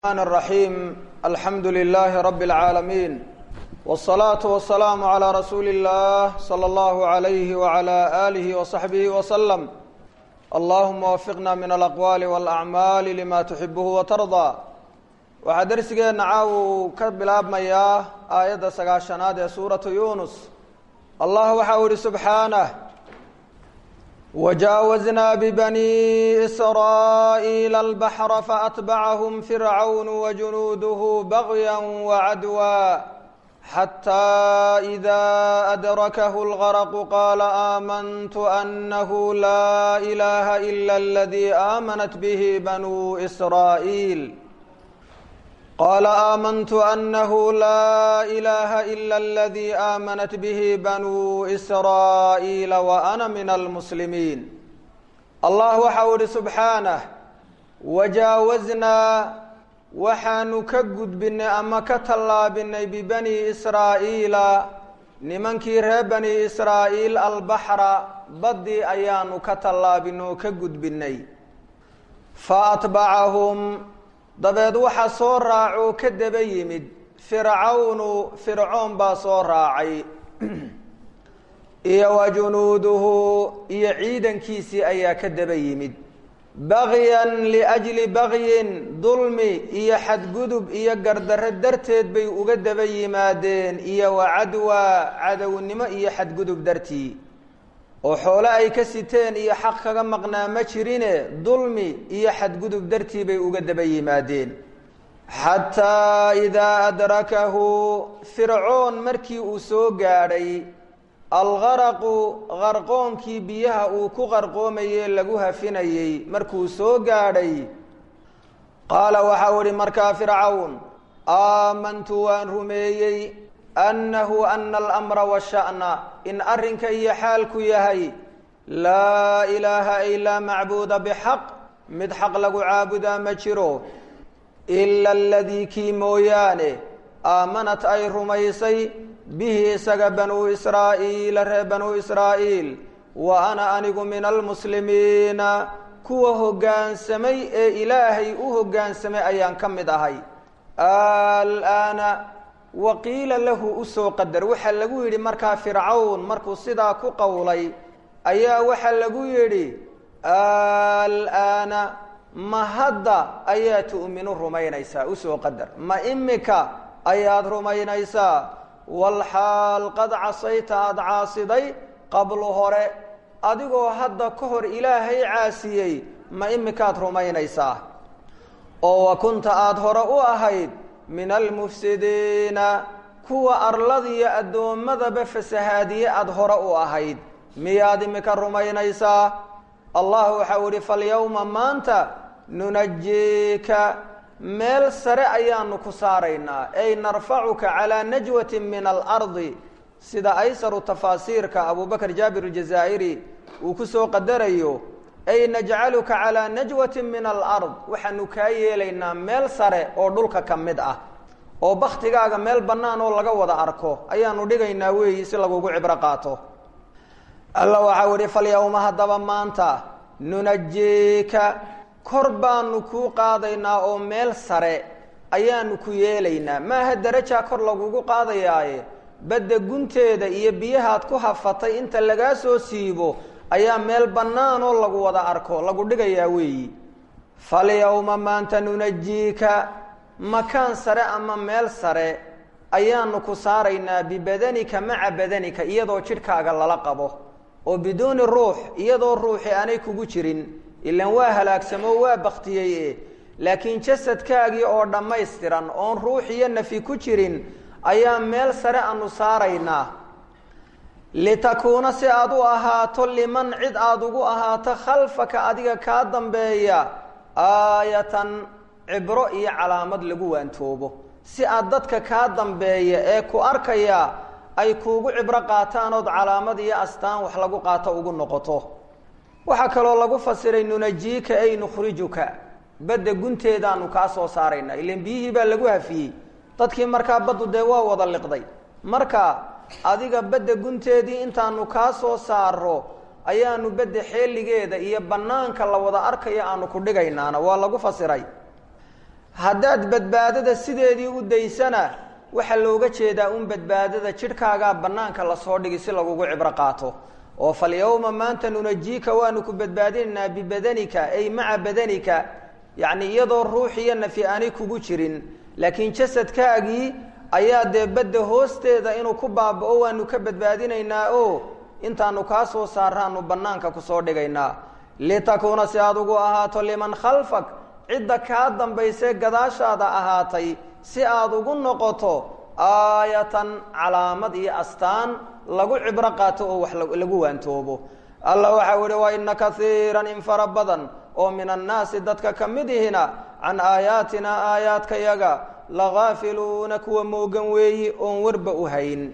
الرحمن الرحيم الحمد لله رب العالمين والصلاة والسلام على رسول الله صلى الله عليه وعلى آله وصحبه وسلم اللهم وفقنا من الأقوال والأعمال لما تحبه وترضى waxaa dersigeena caaw uu ka bilaabmayaa aayadda sagaashanaad ee suuratu yunus allah waxa uu ihi subxaanah وجاوزنا ببني إسرائيل البحر فأتبعهم فرعون وجنوده بغيا وعدوا حتى إذا أدركه الغرق قال آمنت أنه لا إله إلا الذي آمنت به بنو إسرائيل قال آمنت أنه لا إله إلا الذي آمنت به بنو إسرائيل وأنا من المسلمين الله وحول سبحانه وجاوزنا waxaanu ka gudbinay ama ka tallaabinay bibani israa'iila nimankii reer bani israa'iil albaxra baddii ayaanu ka tallaabinay oo ka gudbinay fa atbacahum dabeed waxa soo raacoo ka daba yimid fircawnu fircoon baa soo raacay iyo wa junuuduhu iyo ciidankiisii ayaa ka daba yimid bagyan liajli bagyin dulmi iyo xadgudub iyo gardarre darteed bay uga daba yimaadeen iyo wa cadwa cadownimo iyo xadgudub dartii oo xoole ay ka siteen iyo xaq kaga maqnaa ma jirine dulmi iyo xadgudub dartii bay uga daba yimaadeen xataa idaa adrakahu fircoon markii uu soo gaadhay algaraqu qarqoonkii biyaha uu ku qarqoomayee lagu hafinayey markuu soo gaadhay qaala waxau ihi markaa fircawn aamantu waan rumeeyey annahu ana alamra washa'na in arrinka iyo xaalku yahay laa ilaaha ilaa macbuuda bixaq mid xaq lagu caabudaa ma jiro ila aladii kii mooyaane aamanat ay rumaysay bihi isaga banuu israa'iila reer banuu israa'iil wa ana anigu min almuslimiina kuwa hoggaansamay ee ilaahay u hoggaansamay ayaan ka mid ahay alaana waqiila lahu usoo qadar waxaa lagu yidhi markaa fircawn markuu sidaa ku qowlay ayaa waxaa lagu yidhi alaana ma hadda ayaa tu'minu rumaynaysaa usoo qadar ma imika ayaad rumaynaysaa walxaal qad casayta aada caasiday qablu hore adigoo hadda ka hor ilaahay caasiyey ma imikaad rumaynaysaa oo wa kunta aada hore u ahayd min almufsidiina kuwa arladiyo addoommadaba fasahaadiye aada hore u ahayd miyaad imika rumaynaysaa allah waxau ihi falyawma maanta nunajiika meel sare ayaanu ku saaraynaa ay narfacuka calaa najwati min alardi sida aysaru tafaasiirka abubakr jaabir aljazaa'iri uu ku soo qadarayo ay najcaluka calaa najwati min alard waxaanu kaa yeelaynaa meel sare oo dhulka ka mid ah oo baktigaaga meel bannaan oo laga wada arko ayaanu dhigaynaa weeyi si lagugu cibro qaato alla waxau ihi falyawma haddaba maanta nunajiika kor baanu kuu qaadaynaa oo meel sare ayaanu ku yeelaynaa maaha darajaa kor lagugu qaadayaaye badda gunteeda iyo biyahaad ku hafatay inta lagaa soo siibo ayaa meel bannaanoo lagu wada arko lagu dhigayaa weeyi falyawma maanta nunajiika makaan sare ama meel sare ayaanu ku saaraynaa bibadanika maca badanika iyadoo jidhkaaga lala qabo oo biduuni ruux iyadoo ruuxi aanay kugu jirin ilan waa halaagsamo waa baktiyey e laakiin jasadkaagii oo dhammaystiran oon ruux iyo nafi ku jirin ayaa meel sare aanu saaraynaa litakuuna si aada u ahaato liman cid aada ugu ahaato khalfaka adiga kaa dambeeya aayatan cibro iyo calaamad lagu waantoobo si aad dadka kaa dambeeya ee ku arkaya ay kuugu cibro qaataan ood calaamad iyo astaan wax lagu qaato ugu noqoto waxaa kaloo lagu fasiray nunajiika ay nukhrijuka badda gunteedaanu kaa soo saaraynaa ilan biyihii baa lagu hafiyey dadkii markaa baddu dee waa wada liqday marka adiga badda gunteedii intaanu kaa soo saaro ayaanu badda xeeligeeda iyo bannaanka la wada arkayo aanu ku dhigaynaana waa lagu fasiray haddaad badbaadada sideedii u daysana waxaa looga jeedaa un badbaadada jidhkaagaa bannaanka lasoo dhigi si lagugu cibro qaato oo falyawma maanta nunajiika waanu ku badbaadinaynaa bibadanika ay maca badanika yacni iyadoo ruux iyo nafi aanay kugu jirin laakiin jasadkaagii ayaa dee badda hoosteeda inuu ku baaba-o waanu ka badbaadinaynaa oo intaanu kaa soo saaraanu bannaanka kusoo dhigaynaa litakuuna si aad ugu ahaato liman khalfak cidda kaa dambaysee gadaashaada ahaatay si aad ugu noqoto aayatan calaamad iyo astaan lagu cibro qaato oo wax lagu waantoobo alla waxau ihi wa ina kaiiran in fara badan oo min annaasi dadka ka mid ihina can aayaatina aayaadkayaga lagaafiluuna kuwa moogan weeyi oon warba u hayn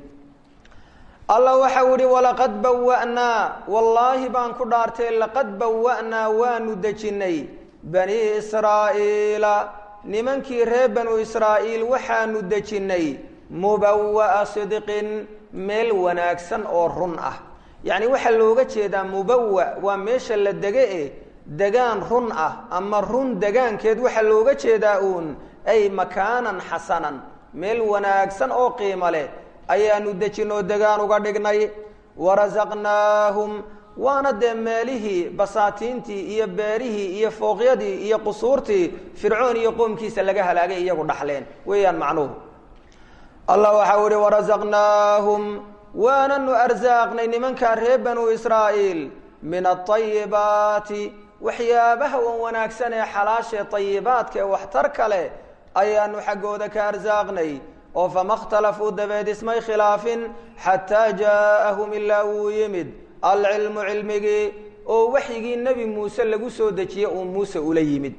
alla waxau ihi walaqad bawa'naa wallaahi baan ku dhaartay laqad bawa'naa waanu dejinnay bani israa'iila nimankii reer banu israa'iil waxaanu dejinnay mubawa'a sidqin meel wanaagsan oo run ah yacni waxaa looga jeedaa mubawa waa meesha la dege e degaan run ah ama run degaankeed waxaa looga jeedaa uun ay makaanan xasanan meel wanaagsan oo qiimo leh ayaanu dejinoo degaan uga dhignay warasaqnaahum waana dee meelihii basaatiintii iyo beerihii iyo fooqyadii iyo qusuurtii fircoon iyo qoomkiisa laga halaagay iyagu dhaxleen weeyaan macnuhu allah waxau ihi warasaqnaahum waananu arsaaqnay nimankaa reer banu israa'iil min aayibaati waxyaabaha wan wanaagsan ee xalaashee ayibaadka ee waxtar kale ayaanu xaggooda ka arsaaqnay oo fama اkhtalafuu dabeed ismay khilaafin xataa jaaءahum ilaa wuu yimid alcilmu cilmigii oo waxyigii nebi muuse lagu soo dejiye uu muuse ula yimid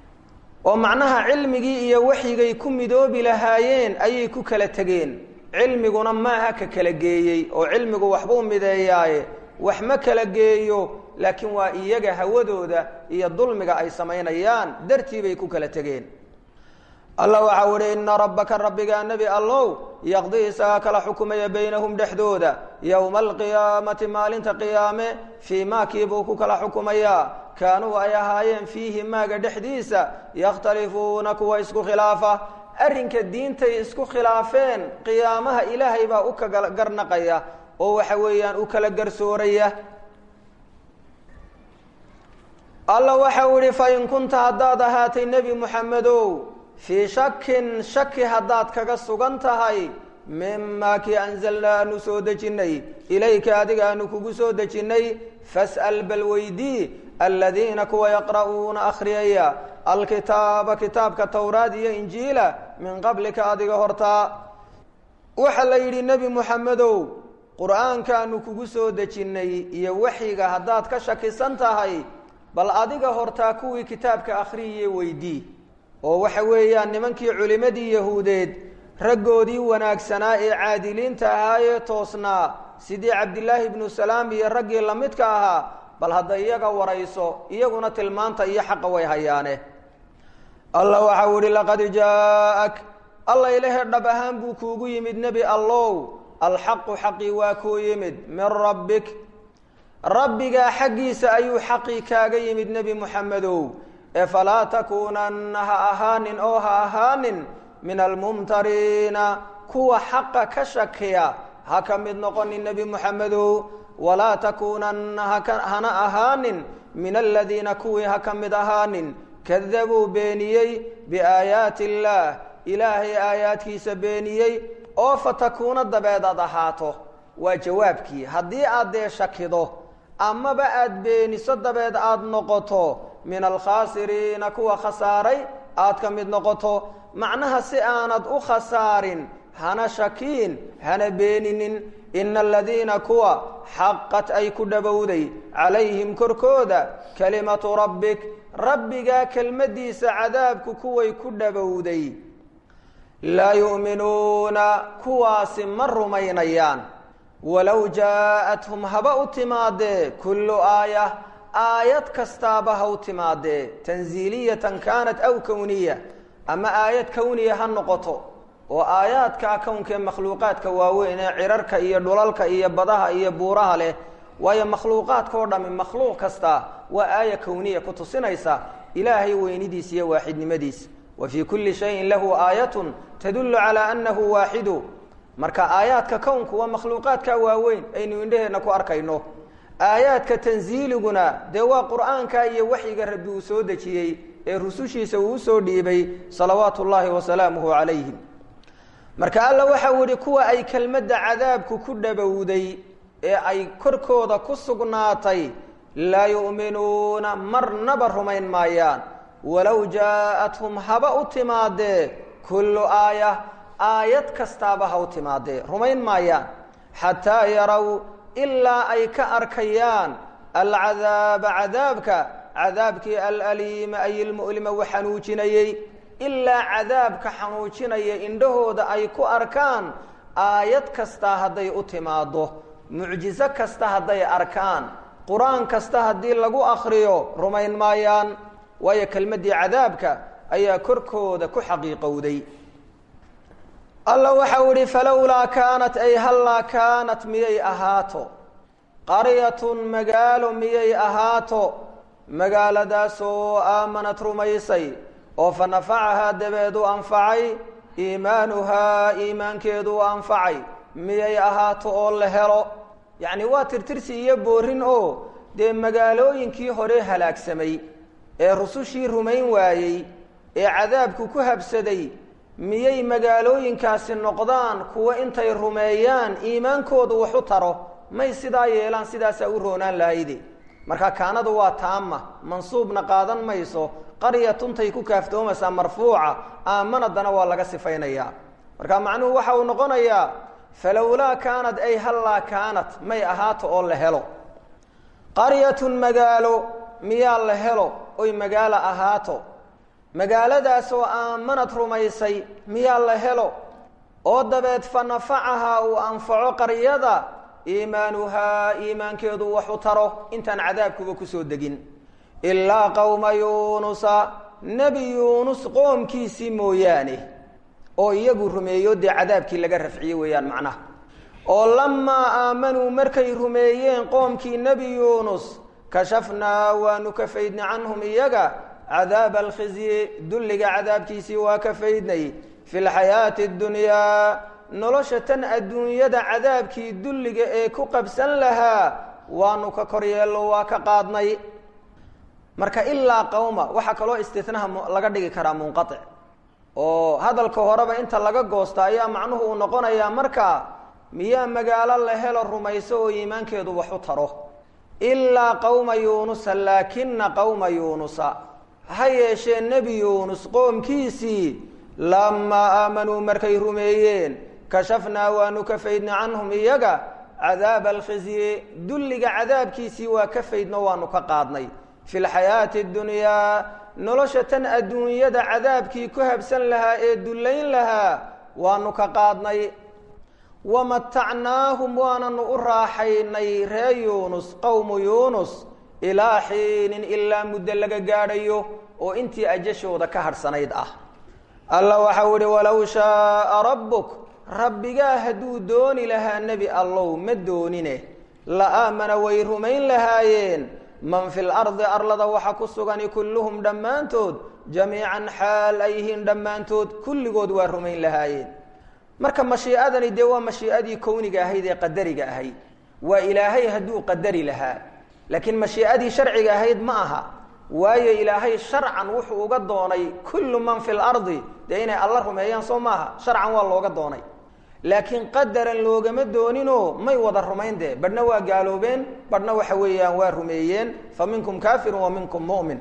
oo macnaha cilmigii iyo waxyigay ku midoobi lahaayeen ayay ku kala tegeen cilmiguna maaha ka kala geeyey oo cilmigu waxbuu mideeyaaye wax ma kala geeyo laakiin waa iyaga hawadooda iyo dulmiga ay samaynayaan dartii bay ku kala tegeen allah waxau ihi ina rabbaka rabbigaa nebi allow yaqdii isagaa kala xukumaya baynahum dhexdooda yowma alqiyaamati maalinta qiyaame fii maakii buu ku kala xukumayaa kaanuu ay ahaayeen fiihi maaga dhexdiisa yakhtalifuuna kuwa isku khilaafa arrinka diintay isku khilaafeen qiyaamaha ilaahay baa u kala garnaqaya oo waxa weeyaan u kala garsooraya alla waxau ihi fain kunta haddaad ahaatay nebi muxamedow fii shakin shaki haddaad kaga sugan tahay mimaa kii anzalnaa aanu soo dejinnay ilayka adiga aanu kugu soo dejinnay fas'al bal weydii aladiina kuwa yaqra'uuna akhriyaya alkitaaba kitaabka towraad iyo injiila min qablika adiga hortaa waxaa la yidhi nebi muxamedow qur-aankaanu kugu soo dejinnay iyo waxyiga haddaad ka shakisan tahay bal adiga hortaa kuwii kitaabka akhriyiye weydii oo waxa weeyaan nimankii culimmadii yahuudeed raggoodii wanaagsanaa ee caadiliinta ahaayee toosnaa sidii cabdilaahi ibnu salaam iyo raggii lamidka ahaa bal hadda iyaga warayso iyaguna tilmaanta iyo xaqa way hayaane allah waxau ihi laqad jaaak alla ilahe dhab ahaan buu kuugu yimid nebi allow alxaqu xaqii waa kuu yimid min rabbik rabbigaa xaggiisa ayuu xaqii kaaga yimid nebi muxamedow ee falaa takuunanna ha ahaanin oo ha ahaanin min almumtariina kuwa xaqa ka shakiya ha ka mid noqonin nebi muxamedow walaa takuunanna hana ahaanin min aladiina kuwii ha ka mid ahaanin kadabuu beeniyey biaayaati illaah ilaahay aayaadkiisa beeniyey oo fatakuuna dabeed aad ahaato waa jawaabkii haddii aad dee shakido amaba aada beeniso dabeed aada noqoto min alkhaasiriina kuwa khasaaray aad ka mid noqoto macnaha si aanad u khasaarin hana shakiin hana beeninin ina aladiina kuwa xaqat ay ku dhowowday calayhim korkooda kalimatu rabbik rabbigaa kelmaddiisa cadaabku kuway ku dhowowday laa yu'minuuna kuwaasi ma rumaynayaan walow jaa-athum haba u timaadee kullu aaya aayad kastaaba ha u timaadee tanziiliyatan kaanat aw kowniya ama aayad kowniya ha noqoto oo aayaadkaa kownkaee makhluuqaadka waaweyn ee cirarka iyo dhulalka iyo badaha iyo buuraha leh waayo makhluuqaadka oo dhami makhluuq kasta waa aaya kowniya ku tusinaysa ilaahay weynidiisa iyo waaxidnimadiisa wa fii kulli shayin lahu aayatun tadullu calaa annahu waaxidu marka aayaadka kownku waa makhluuqaadka waaweyn aynu indhaheenna ku arkayno aayaadka tansiiliguna dee waa qur'aanka iyo waxyiga rabbi uu soo dejiyey ee rusushiisa uu usoo dhiibay salawaatu ullaahi wasalaamuhu calayhim marka alla waxau yihi kuwa ay kelmadda cadaabku ku dhabowday ee ay korkooda ku sugnaatay laa yu'minuuna marnaba rumayn maayaan walow jaa'athum haba u timaadee kullu aaya aayad kastaaba ha u timaadee rumayn maayaan xataa yarow ilaa ay ka arkayaan alcadaaba cadaabka cadaabkii alaliima ay ilmu'lima wa xanuujinayey ilaa cadaabka xanuujinaya indhahooda ay ku arkaan aayad kasta hadday u timaaddo mucjiso kasta hadday arkaan qur-aan kasta haddii lagu akhriyo rumayn maayaan waayo kelmaddii cadaabka ayaa korkooda ku xaqiiqowday alla waxau ihi falowlaa kaanat ay hallaa kaanat miyay ahaato qaryatun magaalo miyay ahaato magaaladaasoo aamanad rumaysay oo fa nafacahaa dabeed u anfacay iimaanuhaa iimaankeedu u anfacay miyay ahaato oo la helo yacni waa tirtirsi iyo boorin oo dee magaalooyinkii hore halaagsamay ee rusushii rumayn waayey ee cadaabku ku habsaday miyay magaalooyinkaasi noqdaan kuwo intay rumeeyaan iimaankoodu wax u taro may sidaa yeelaan sidaasaa u roonaan lahayde marka kaanadu waa taama mansuubna qaadan mayso qaryatuntay ku kaaftoomaysaa marfuuca aamanadana waa laga sifaynayaa marka macnuhu waxa uu noqonayaa falowlaa kaanad ay hallaa kaanat may ahaato oo la helo qaryatun magaalo miyaa la helo oy magaalo ahaato magaaladaasoo aamanad rumaysay miyaa la helo oo dabeed fa nafacahaa uu anfaco qaryada iimaanuhaa iimaankeedu wax u taro intaan cadaabkuba kusoo degin ilaa qowma yuunusa nebi yuunus qoomkiisii mooyaane oo iyagu rumeeyo dee cadaabkii laga rafciye weeyaan macnaha oo lamaa aamanuu markay rumeeyeen qoomkii nebi yuunus kashafnaa waanu ka faydnay canhum iyaga cadaaba alkhizyi dulliga cadaabkiisii waa ka faydnay fi lxayaati اddunyaa nolosha tan adduunyada cadaabkii dulliga ee ku qabsan lahaa waanu ka kor yeello waa ka qaadnay marka ilaa qowma waxaa kaloo istinaha laga dhigi karaa munqaic oo hadalka horeba inta laga goosta ayaa macnuhu uu noqonayaa markaa miyaa magaalo la helo rumayso oo iimaankeedu wax u taro ilaa qowma yuunusa laakina qowma yuunusa ha yeeshee nebi yuunus qoomkiisii lamaa aamanuu markay rumeeyeen kashafnaa waanu ka faydnay canhum iyaga cadaaba alkhizyi dulliga cadaabkiisii waa ka faydno waanu ka qaadnay fi lxayaati اddunyaa nolosha tan adduunyada cadaabkii ku habsan lahaa ee dullayn lahaa waanu ka qaadnay wamatacnaahum waananu u raaxaynay ree yuunus qowmu yuunus ilaa xiinin ilaa muddo laga gaadhayo oo intii ajashooda ka harhsanayd ah alla waxau ihi walow shaaa rabbuk rabbigaa hadduu dooni lahaa nebi allow ma doonine la aamana way rumayn lahaayeen man fi lardi arlada waxa ku sugani kulluhum dhammaantood jamiican xaal ay yihiin dhammaantood kulligood waa rumayn lahaayeen marka mashiicadani dee waa mashiicadii kowniga ahayd ee qadariga ahayd waa ilaahay hadduu qadari lahaa laakiin mashiicadii sharciga ahayd ma aha waayo ilaahay sharcan wuxuu uga doonay kullu man fi lardi dee inay alla rumeeyaan soo maaha sharcan waa looga doonay laakiin qadaran loogama dooninoo may wada rumayn dee badhna waa gaaloobeen badhna waxa weeyaan waa rumeeyeen fa minkum kaafirun wa minkum mu'min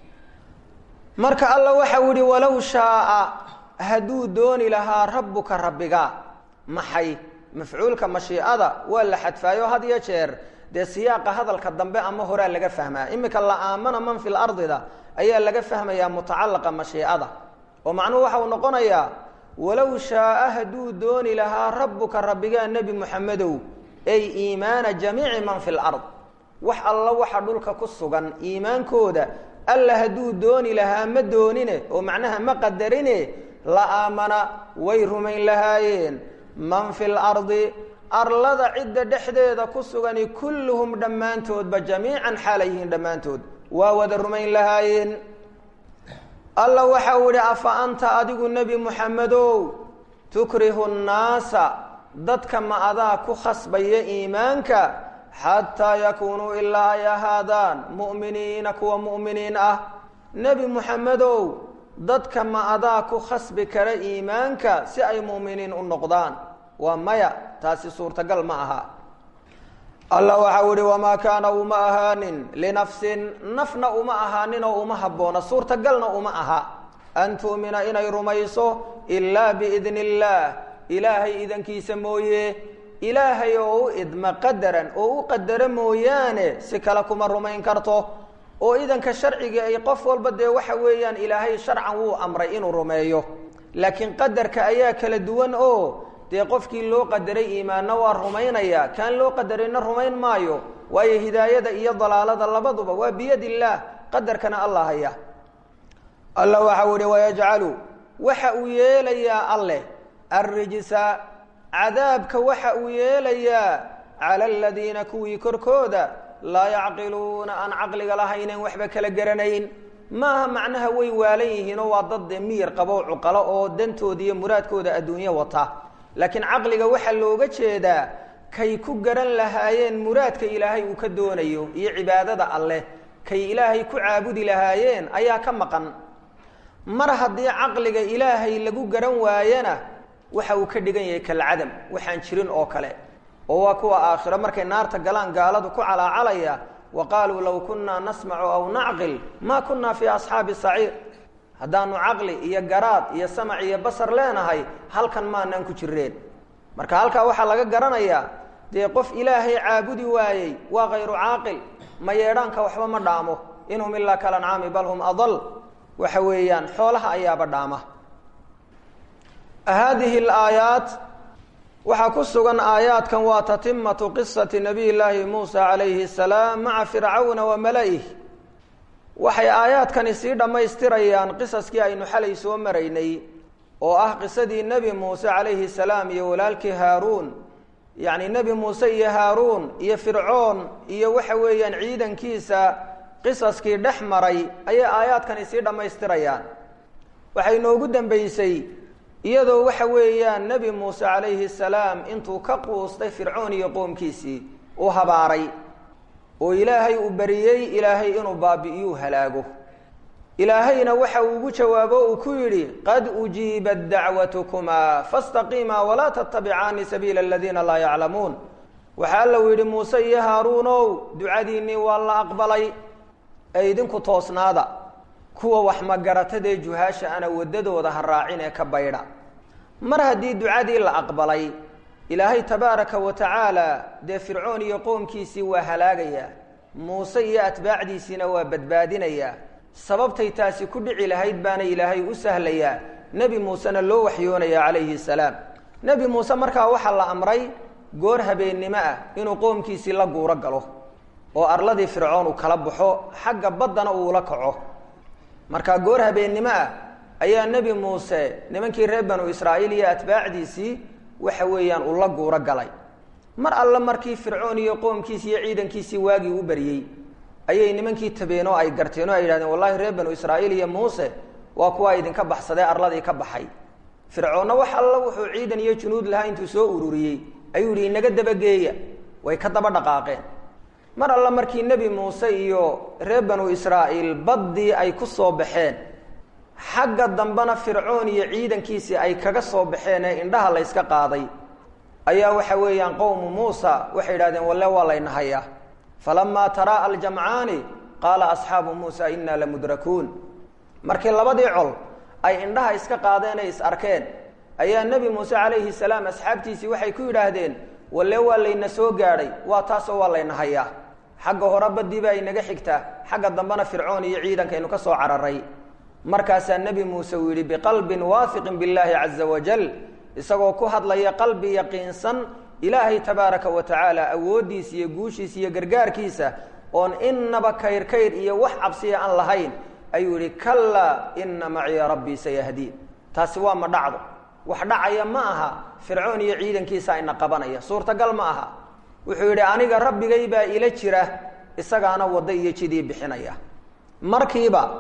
marka alla waxau yihi walow shaaa hadduu dooni lahaa rabbuka rabbiga maxay mafcuulka mashiicada waa la xadfaayo had iyo jeer dee siyaaqa hadalka dambe ama horaa laga fahmaa imika la aamana man fi lardida ayaa laga fahmayaa mutacalaqa mashiicada oo macnuhu waxa uu noqonayaa walow shaaa hadduu dooni lahaa rabbuka rabbigaa nebi muxamedow ay iimaana jamiici man fi lard wax alla waxa dhulka ku sugan iimaankooda alla hadduu dooni lahaa ma doonine oo macnaha ma qadarine la aamana way rumayn lahaayeen man fi lardi arlada cidda dhexdeeda ku sugani kulluhum dhammaantoodba jamiican xaalay yihiin dhammaantood waa wada rumayn lahaayeen alla waxau idhi afa anta adigu nebi muxamedow tukrihu nnaasa dadka ma adaa ku khasbaya iimaanka xataa yakuunuu ilaa ay ahaadaan mu'miniina kuwa mu'miniin ah nebi muxamedow dadka ma adaa ku khasbi kara iimaanka si ay mu'miniin u noqdaan waa maya taasi suurtagal ma aha alla waxau ihi wamaa kaana uma ahaanin linafsin nafna uma ahaanin oo uma habboona suurtagalna uma aha an tu'mina inay rumayso ilaa biidni illaah ilaahay idankiisa mooye ilaahay oo u idma qadaran oo u qadaro mooyaane si kale kuma rumayn karto oo idanka sharciga ay qof walba dee waxa weeyaan ilaahay sharcan wuu amray inuu rumeeyo laakiin qadarka ayaa kala duwan oo dee qofkii loo qadaray iimaanna waa rumaynaya kaan loo qadarayna rumayn maayo waayo hidaayada iyo dalaalada labaduba waa biyad illaah qadarkana alla haya alla waxau ihi wayajcalu waxa uu yeelayaa alleh arrijsa cadaabka waxa uu yeelayaa cala aladiina kuwii korkooda laa yacqiluuna aan caqliga lahaynen waxba kala garanayn maaha macnaha way waalan yihiinoo waa dad dee miyir qabo cuqalo oo dantooda iyo muraadkooda adduunyo wata laakiin caqliga waxaa looga jeedaa kay ku garan lahaayeen muraadka ilaahay uu ka doonayo iyo cibaadada alleh kay ilaahay ku caabudi lahaayeen ayaa ka maqan mar haddii caqliga ilaahay lagu garan waayana waxa uu ka dhigan yahay kalcadam waxaan jirin oo kale oo waa kuwa aakhiro markay naarta galaan gaaladu ku calaacalaya wa qaaluu low kunnaa nasmacu aw nacqil maa kunnaa fii asxaabi saciir haddaanu caqli iyo garaad iyo samac iyo basar leenahay halkan maanaan ku jireen marka halkaa waxaa laga garanayaa dee qof ilaahay caabudi waayey waa kayru caaqil ma yeedhaanka waxba ma dhaamo inhum ilaa kalancaami bal hum adal waxa weeyaan xoolaha ayaaba dhaama haadihi alaayaat waxaa ku sugan aayaadkan waa tatimatu qisati nabiy llaahi muusa calayhi asalaam maca fircawna wa mala'ih waxay aayaadkani sii dhammaystirayaan qisaskii aynu xalay soo maraynay oo ah qisadii nebi muuse calayhi salaam iyo walaalkii haaruun yacni nebi muuse iyo haaruun iyo fircoon iyo waxa weeyaan ciidankiisa qisaskii dhex maray ayay aayaadkani sii dhammaystirayaan waxay noogu dambeysay iyadoo waxa weeyaan nebi muuse calayhi salaam intuu ka quustay fircoon iyo qoomkiisii uu habaaray oo ilaahay uu bariyey ilaahay inuu baabi'iyuu halaago ilaahayna waxa uu ugu jawaabo uu ku yidhi qad ujiibat dacwatukumaa fastaqiimaa walaa tattabicaani sabiila aladiina laa yaclamuun waxaa alla uu yidhi muuse iyo haaruunow ducadiinnii waa la aqbalay ee idinku toosnaada kuwa wax magaratadee juhaasha ana waddadooda ha raacin ee ka baydha mar haddii ducadii la aqbalay ilaahay tabaaraka wa tacaala dee fircoon iyo qoomkiisii waa halaagayaa muuse iyo atbaacdiisiina waa badbaadinayaa sababtay taasi ku dhici lahayd baana ilaahay u sahlayaa nebi muusena loo waxyoonaya calayhi salaam nebi muuse markaa waxaa la amray goor habeennimo ah inuu qoomkiisii la guuro galo oo arladii fircoon uu kala baxo xagga baddana uula kaco markaa goor habeennimo ah ayaa nebi muuse nimankii reer banu israa'iil iyo atbaacdiisii waxa weeyaan uu la guuro galay mar alle markii fircoon iyo qoomkiisi iyo ciidankiisii waagii u baryey ayay nimankii tabeen oo ay garteen oo ay yidhahdeen wallahi reer banu israa'iil iyo muuse waa kuwaa idinka baxsadee arladii ka baxay fircoonna wax alla wuxuu ciidan iyo junuud lahaa intuu soo ururiyey ayuu yihi inaga dabageeya way ka daba dhaqaaqeen mar alle markii nebi muuse iyo reer banu israa'iil baddii ay ku soo baxeen xagga dambena fircoon iyo ciidankiisii ay kaga soo baxeen ee indhaha la yska qaaday ayaa waxa weeyaan qowmu muusa waxay yidhahdeen walle waa laynahayaa falamaa taraa aljamcaani qaala asxaabu muusa innaa lamudrakuun markii labadii col ay indhaha iska qaadeen ay is arkeen ayaa nebi muuse calayhi salaam asxaabtiisii waxay ku yidhaahdeen walle waa layna soo gaadhay waa taasoo waa laynahayaa xagga hore badii baa inaga xigtaa xagga dambena fircoon iyo ciidankaynu ka soo cararay markaasaa nebi muuse uu yidhi biqalbin waahiqin billaahi caza wajal isagoo ku hadlaya qalbi yaqiinsan ilaahay tabaaraka wa tacaala awooddiisa iyo guushiisa iyo gargaarkiisa oon inaba kayr kayr iyo wax cabsiya aan lahayn ayuu yihi kallaa ina maciya rabbii sayahdiin taasi waa ma dhacdo wax dhacaya ma aha fircoon iyo ciidankiisa ina qabanaya suurtagal ma aha wuxuu yidhi aniga rabbigay baa ila jira isagaana waddo iyo jidii bixinaya markiiba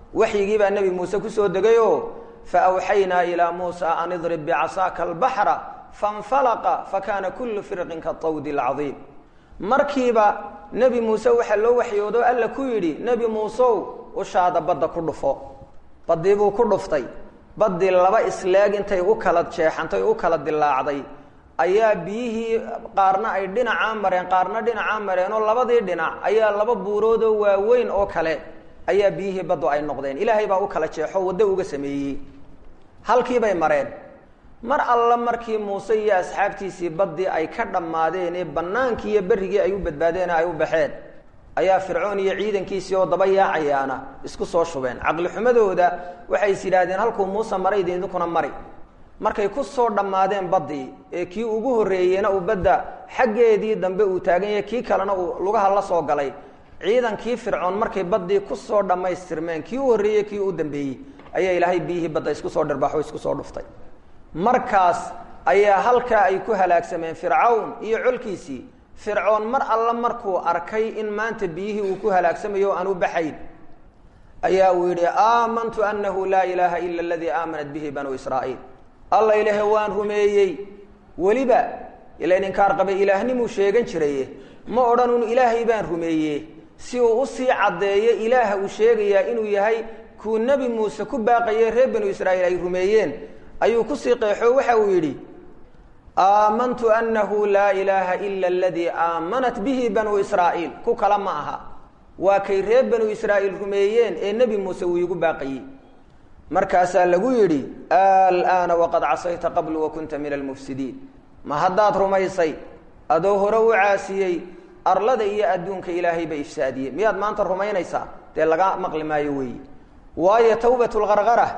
waxyigii baa nebi muuse kusoo degayoo fa awxaynaa ilaa muusa an idrib bicasaaka albaxra fanfalaqa fakaana kullu firqin katawdi alcadiim markiiba nebi muuse waxaa loo waxyoodo alla ku yidhi nebi muuseow ushaada badda ku dhufo baddii buu ku dhuftay baddii laba isleeg intay u kala jeexantay u kala dilaacday ayaa biyihii qaarna ay dhinacaa mareen qaarna dhinacaa mareen oo labadii dhinac ayaa laba buuroodoo waaweyn oo kale ayaa biyihii baddu ay noqdeen ilaahay baa u kala jeexo waddo uga sameeyey halkiibay mareen mar alla markii muuse iyo asxaabtiisii baddii ay ka dhammaadeen ee bannaankii iyo berrigii ay u badbaadeen ay u baxeen ayaa fircoon iyo ciidankiisii oo daba yaacayaana isku soo shubeen caqli xumadooda waxay is yidhaahdeen halkuu muuse maray idinkuna mari markay ku soo dhammaadeen baddii ee kii ugu horreeyeyna uu badda xaggeedii dambe uu taagan yahay kii kalena uu lugaha la soo galay ciidankii fircoon markay baddii ku soo dhammaystirmeen kii u horreeyey kii u dambeeyey ayaa ilaahay biyihii badda isku soo dhirbaxo isku soo dhuftay markaas ayaa halkaa ay ku halaagsameen fircawn iyo colkiisii fircoon mar alla markuu arkay in maanta biyihii uu ku halaagsamayo o aan u baxayn ayaa uu yidhi aamantu annahu laa ilaaha ila aladii aamanat bihi banuu israa'iil alla ilaahe waan rumeeyey weliba ilan inkaar qabay ilaahnimu sheegan jiraye ma odhan un ilaahay baan rumeeye si uu usii caddeeyo ilaaha uu sheegayaa inuu yahay kuu nebi muuse ku baaqaye reer banu israa'iil ay rumeeyeen ayuu kusii qeexo waxa uu yidhi aamantu annahu laa ilaaha ila aladii aamanat bihi banuu israa'iil ku kale ma aha waa kay reer banu israa'iil rumeeyeen ee nebi muuse uu iigu baaqayey markaasaa lagu yidhi alaana waqad casayta qablu wakunta min almufsidiin ma haddaad rumaysay adoo hore u caasiyey arlada iyo adduunka ilaahay ba ifsaadiyey miyaad maanta rumaynaysaa dee laga maqli maayo weeyi waayo tawbatulqarqara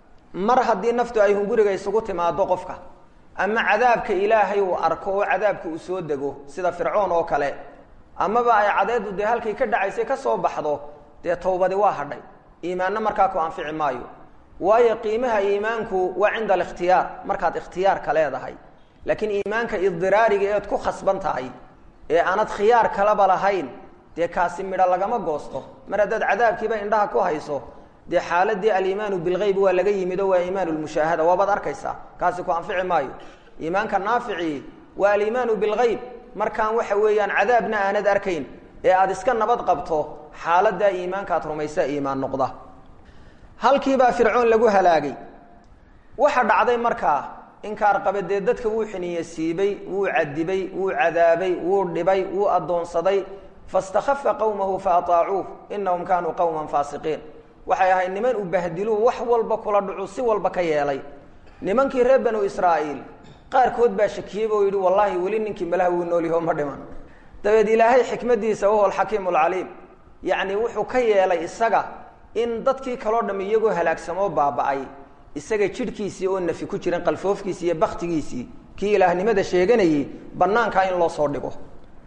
mar haddii naftu ay hunguriga isugu timaado qofka ama cadaabka ilaahay uu arko oo cadaabka uu soo dego sida fircoon oo kale amaba ay cadeedu dee halkay ka dhacaysay ka soo baxdo dee tawbadi waa hadhay iimaanna markaa ku anfici maayo waayo qiimaha iimaanku waa cinda alikhtiyaar markaad ikhtiyaarka leedahay laakiin iimaanka idiraariga eed ku khasban tahay ee aanad khiyaar kalaba lahayn dee kaasi midho lagama goosto mar haddaad cadaabkiiba indhaha ku hayso dee xaaladii aliimaanu bilgeyb waa laga yimid oo waa iimaan lmushaahada waabaad arkaysaa kaasi ku anfici maayo iimaanka naafici waa aliimaanu bilgeyb markaan waxa weeyaan cadaabna aanad arkayn ee aada iska nabad qabto xaaladaa iimaankaad rumaysa iimaan noqda halkiibaa fircoon lagu halaagay waxa dhacday markaa inkaar qabe dee dadka wuu xiniye siibay wuu cadibay wuu cadaabay wuu dhibay wuu addoonsaday fastakhafa qowmahu faataacuuh inahum kaanuu qowman faasiqiin waxay ahayd niman u bahdiluu wax walba kula dhucu si walba ka yeelay nimankii reer banu israa'iil qaarkood baa shakiyey boo yidhi wallaahi weli ninkii malaha wuu noolyaho ma dhiman dabeed ilaahay xikmadiisa wahuwa alxakiimu alcaliim yacni wuxuu ka yeelay isaga in dadkii kaloo dham iyagoo halaagsamoo baaba'ay isaga jidhkiisii oo nafi ku jiran qalfoofkiisii iyo baktigiisii kii ilaahnimada sheeganayey bannaankaa in loo soo dhigo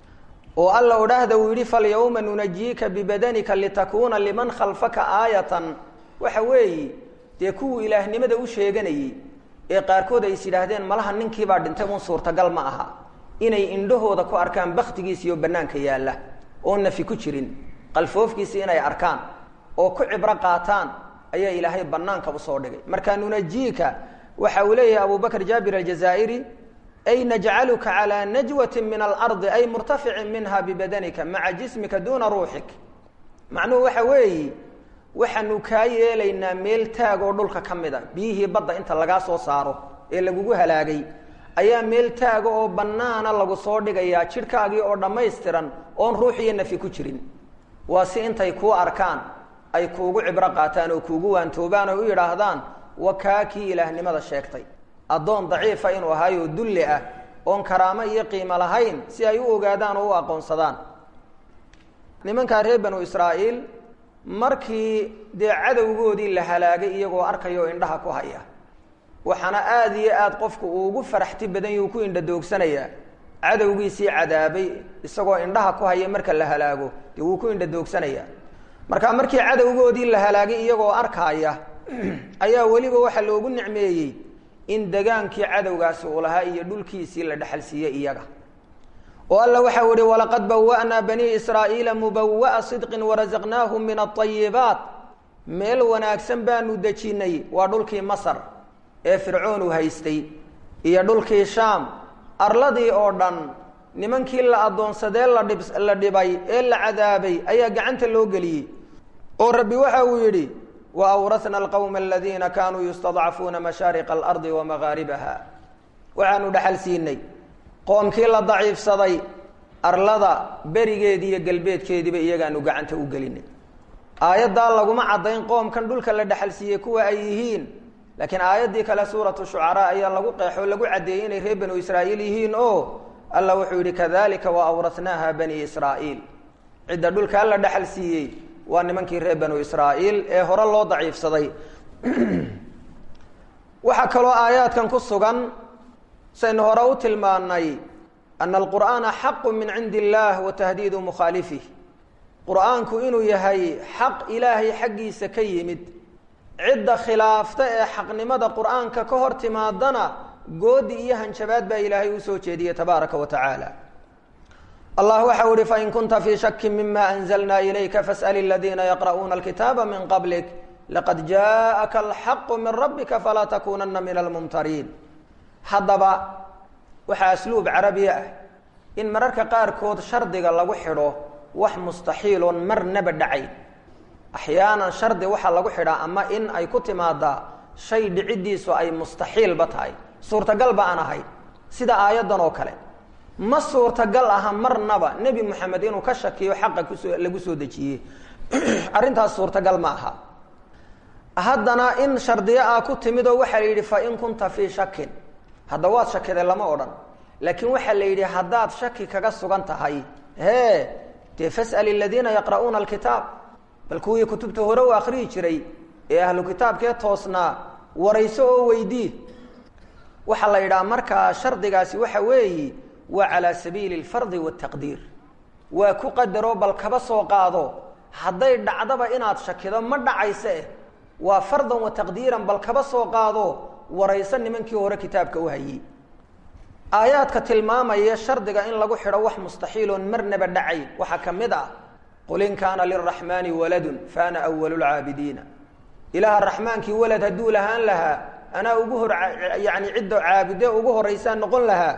oo alla odhaahda uu yidhi falyawma nunajiika bibadanika litakuuna liman khalfaka aayatan waxa weeyi dee kuwuu ilaahnimada u sheeganayey ee qaarkood ay is yidhaahdeen malaha ninkiibaa dhintay un suurtagal ma aha inay indhahooda ku arkaan baktigiisiioo bannaanka yaalla oo nafi ku jirin qalfoofkiisii inay arkaan oo ku cibro qaataan ayaa ilaahay bannaanka usoo dhigay marka nunajiika waxa uu leeyahay abu bakr jaabir aljazaa'iri ay najcaluka calىa najwati min alardi ay murtaficin minha bibadanika maca jismika duna ruuxik macnuhu waxa weeyi waxaanu kaa yeelaynaa meel taag oo dhulka ka mida biyihii badda inta lagaa soo saaro ee lagugu halaagay ayaa meel taaga oo bannaana lagu soo dhigayaa jidhkaagii oo dhammaystiran oon ruux iyo nafi ku jirin waa si intay kuu arkaan ay kuugu cibro qaataan oo kuugu waantoobaan oo u yidhaahdaan wa kaa kii ilaahnimada sheegtay addoon daciifa inuu ahaayo dulli ah oon karaamo iyo qiimo lahayn si ay u ogaadaan oo u aqoonsadaan nimankaa reer banu israa'iil markii dee cadowgoodii la halaagay iyagoo arkaya oo indhaha ku haya waxaana aada iyo aada qofku uu ugu faraxti badan yuu ku indhadoogsanayaa cadowgiisii cadaabay isagoo indhaha ku haya marka la halaago dee wuu ku indhadoogsanayaa marka markii cadowgoodii la halaagay iyagoo arkaaya ayaa weliba waxaa loogu nicmeeyey in degaankii cadowgaasi uu lahaa iyo dhulkiisii la dhexal siiyey iyaga oo alla waxau ihi walaqad bawa'naa banii israa'iila mubawa'a sidqin warazaqnaahum min aayibaat meel wanaagsan baanu dejinnay waa dhulkii masar ee fircoon uu haystay iyo dhulkii shaam arladii oo dhan nimankii la addoonsadee ladhib la dhibay ee la cadaabay ayaa gacanta loo geliyey oo rabbi waxa uu yidhi wa awrasna alqowma aladiina kaanuu yustadcafuuna mashaariqa alardi wa magaaribaha waxaanu dhexal siinay qoomkii la daciifsaday arlada berigeedii iyo galbeedkeediiba iyagaanu gacanta u gelinay aayaddaa laguma caddayn qoomkan dhulka la dhexal siiyey kuwa ay yihiin laakiin aayaddii kale suuratu shucaraa ayaa lagu qeexo lagu caddeeyey inay reer banu israa'iil yihiin oo alla wuxuu yidhi kadalika wa awrasnaaha bani israa'iil cidda dhulkaa la dhexal siiyey waa nimankii reer banu israa'iil ee hore loo daciifsaday waxaa kaloo aayaadkan ku sugan saynu hore u tilmaanay ana alqur'aana xaqu min cindi illah wa tahdiidu mukhaalifih qur'aanku inuu yahay xaq ilaahay xaggiisa ka yimid cidda khilaafta ee xaqnimada qur'aanka ka hor timaadana goodi iyo hanjabaad baa ilaahay usoo jeediyey tabaaraka wa tacaala allah waxau ihi fain kunta fii shaki mima anzalna ilayka fas'al aladiina yaqra'uuna alkitaaba min qablik laqad jaءaka alxaqu min rabbika falaa takunana min almumtariin haddaba waxaa asluub carabiya ah in mararka qaarkood shardiga lagu xidho wax mustaxiiloon marnaba dhacayn axyaanan shardi waxaa lagu xidhaa ama in ay ku timaadaa shay dhiciddiisu ay mustaxiilba tahay suurtagalba aan ahay sida aayaddan oo kale ma suurtagal aha marnaba nebi moxamed inuu ka shakiyo xaqa kusoo lagu soo dejiyey arrintaas suurtagal ma aha haddana in shardiyo ah ku timid oo waxaa la yidhi fa in kunta fii shakin hadda waad shakiday lama odhan laakiin waxaa la yidhi haddaad shaki kaga sugan tahay hee dee fas'al aladiina yaqra'uuna alkitaab bal kuwii kutubta hore u akhriyi jiray ee ahlu kitaabkee toosnaa warayso oo weydii waxaa la yidhaha markaa shardigaasi waxa weeyi waa calaa sabiili alfardi waataqdiir waa ku qadaroo bal kaba soo qaado hadday dhacdaba inaad shakido ma dhacayse eh waa fardan wa taqdiiran bal kaba soo qaado warayso nimankii hore kitaabka u hayey aayaadka tilmaamaya shardiga in lagu xidho wax mustaxiiloon marnaba dhacayn waxaa ka mid ah qul in kaana liraxmaani waladun faana awalu lcaabidiina ilaaha raxmaankii walad hadduu lahaan lahaa anaa ugu hor yani cidda caabude ugu horaysaa noqon lahaa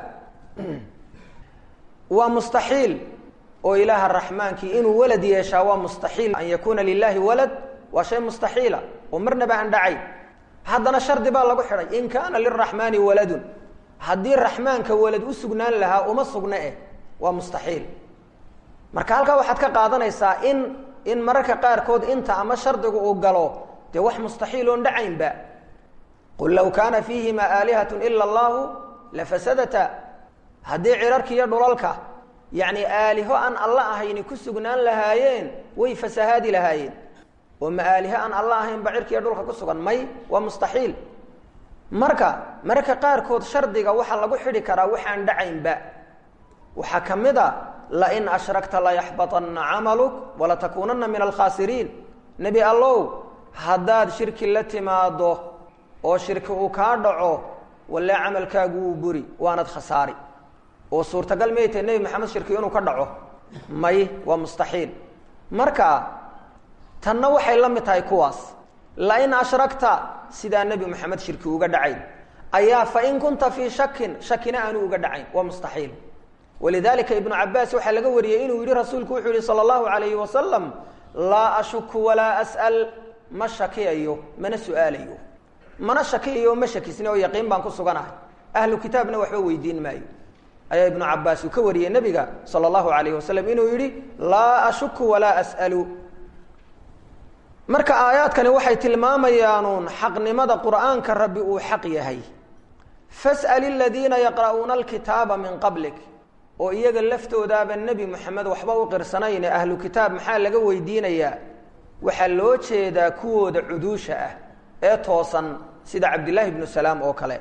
waa mustaxiil oo ilaaha raxmaankii inuu walad yeeshaa waa mustaxiil an yakuuna lilahi walad waa shay mustaxiila oo marnaba aan dhacayn haddana shardi baa lagu xidhay in kaana liraxmaani waladun haddii raxmaanka walad u sugnaan lahaa uma sugna eh waa mustaxiil marka halkaa waxaad ka qaadanaysaa in in mararka qaarkood inta ama shardigu uu galo dee wax mustaxiil oon dhacaynba qul low kaana fiihima aalihatun ila allahu lafasadata haddii cirarki iyo dhulalka yacni aaliho aan alla ahayni ku sugnaan lahaayeen way fasahaadi lahaayeen oo ma aaliho aan alla ahayn ba cirkiiyo dhulka ku sugan may waa mustaxiil marka mararka qaarkood shardiga waxaa lagu xidhi karaa waxaan dhacaynba waxaa ka mid a lain ashrakta layaxbaطana camaluk walatakuunana min alkhaasiriin nebi allow haddaad shirki la timaado oo shirki uu kaa dhaco walle camalkaagu wuu buri waanad khasaari oo suurtagal may tahay nebi maxamed shirki inuu ka dhaco may waa mustaxiil marka tanna waxay la mid tahay kuwaas lain ashrakta sidaa nebi maxamed shirki uga dhacayn ayaa fain kunta fii shakin shakina aanu uga dhacayn waa mustaxiil walidalika ibnu cabaas waxaa laga wariyey inuu yihi rasuulku wuxuu yihi sala allahu alayhi wasalam laa ashuku walaa as'al ma shakiyayo mana su-aalayo mana shakiyayo ma shakisni oo yaqiin baan ku suganahay ahlu kitaabna waxba weydiin maayo ayaa ibnu cabaas uu ka wariyey nebiga sala allahu alayhi wasalam inuu yihi laa ashuku walaa as'alu marka aayaadkani waxay tilmaamayaanuun xaqnimada qur'aanka rabbi uu xaq yahay fas'al aladiina yaqra'uuna alkitaaba min qablik oo iyaga laftoodaaba nebi moxamed waxba u qirsanayne ahlu kitaab maxaa laga weydiinayaa waxaa loo jeedaa kuwooda cuduusha ah ee toosan sida cabdillaahi bnu salaam oo kale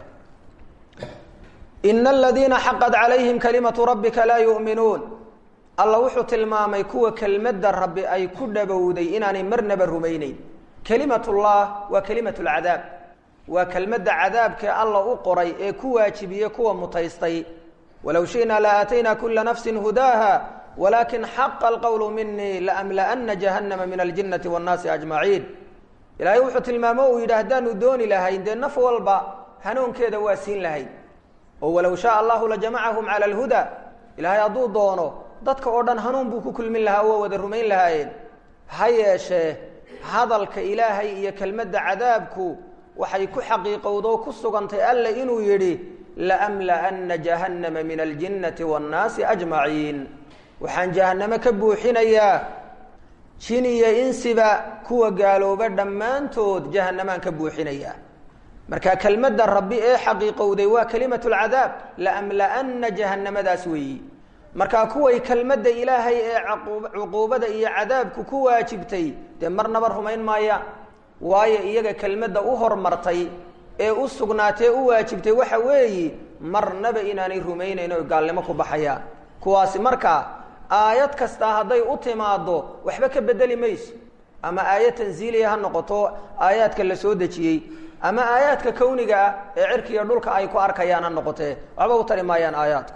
ina aladiina xaqad calayhim kalimatu rabbika laa yu'minuun alla wuxuu tilmaamay kuwa kelmadda rabbi ay ku dhabowday inaanay marnaba rumayneyn kelimatullah waa kelimat lcadaab waa kelmadda cadaabkee alla u qoray ee ku waajibiyey kuwa mutaystay walow shi'naa la aatayna kula nafsi hudaaha walakin xaqa alqowlu minii laamla'ana jahannama min aljinnati waannaasi ajmaciin ilaahay wuxuu tilmaamo uu yidhi haddaanu dooni lahayn dee naf walba hanuunkeeda waa siin lahayn oo walow shaaa allahu lajamacahum cala alhuda ilaahay hadduu doono dadka oo dhan hanuun buu ku kulmin lahaa waa wada rumayn lahaayeen ha yeeshee hadalka ilaahay iyo kelmadda cadaabku waxay ku xaqiiqowdoo ku sugantay alla inuu yidhi laamla'anna jahannama min aljinnati waannaasi ajmaciin waxaan jahannamo ka buuxinayaa jin iyo insiba kuwa gaalooba dhammaantood jahannamaan ka buuxinayaa marka kelmadda rabbi ee xaqiiqowday waa kelimatu lcadaab laamla'anna jahannamadaas weeyi markaa kuway kelmadda ilaahay ee cuquubada iyo cadaabku ku waajibtay dee marnaba rumayn maayaan waayo iyaga kelmadda u hormartay ee u sugnaatee u waajibtay waxa weeyi marnaba inaanay rumaynayn oy gaalnimo ku baxayaan kuwaasi markaa aayad kastaa hadday u timaaddo waxba ka bedeli mayso ama aayad tansiiliya ha noqoto aayaadka la soo dejiyey ama aayaadka kawniga ah ee cirkiiyo dhulka ay ku arkayaan ha noqotee waxba u tari maayaan aayaadku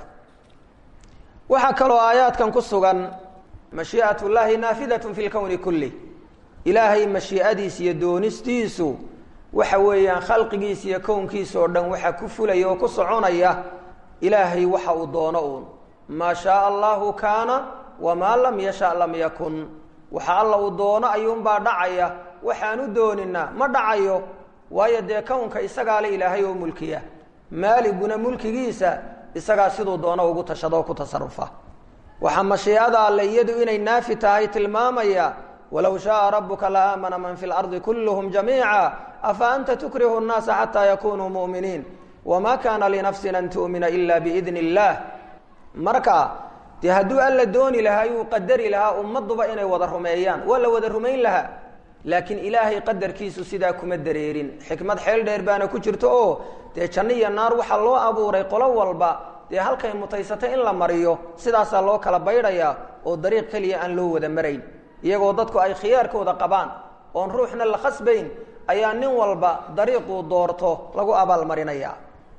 waxaa kaloo aayaadkan ku sugan mashii'at llaahi naafidatun fi lkowni kulli ilaahay mashii'adiis iyo doonistiisu waxa weeyaan khalqigiisa iyo kownkiisa oo dhan waxaa ku fulaya oo ku soconaya ilaahay waxa uu doono uun maa shaaa allahu kaana wamaa lam yasha lam yakun waxa alla uu doono ayuunbaa dhacaya waxaanu doonina ma dhacayo waayo dee kownka isagaa le ilaahay oo mulkiya maaliguna mulkigiisa isagaa siduu doono ugu tashado oo ku tasarufa waxaa mashiicada alle iyadu inay naafi tahay tilmaamaya walow shaaa rabuka la aamana man fi lardi kulluhum jamiica afa anta tukrihu nnaasa xataa yakunuu mu'miniin wama kaana linafsin an tu'mina ila biidni illaah marka dee hadduu alla dooni lahaa yuu qadari lahaa ummaduba inay wada rumeeyaan waa la wada rumayn lahaa laakiin ilaahay qadarkiisu sidaa kuma dareerin xikmad xeel dheer baana ku jirto oo dee janno iyo naar waxaa loo abuuray qolo walba dee halkay mutaysatay in la mariyo sidaasaa loo kala baydhayaa oo dariiq keliya aan loo wada marayn iyagoo dadku ay khiyaarkooda qabaan oon ruuxna la khasbayn ayaa nin walba dariiquu doorto lagu abaalmarinaya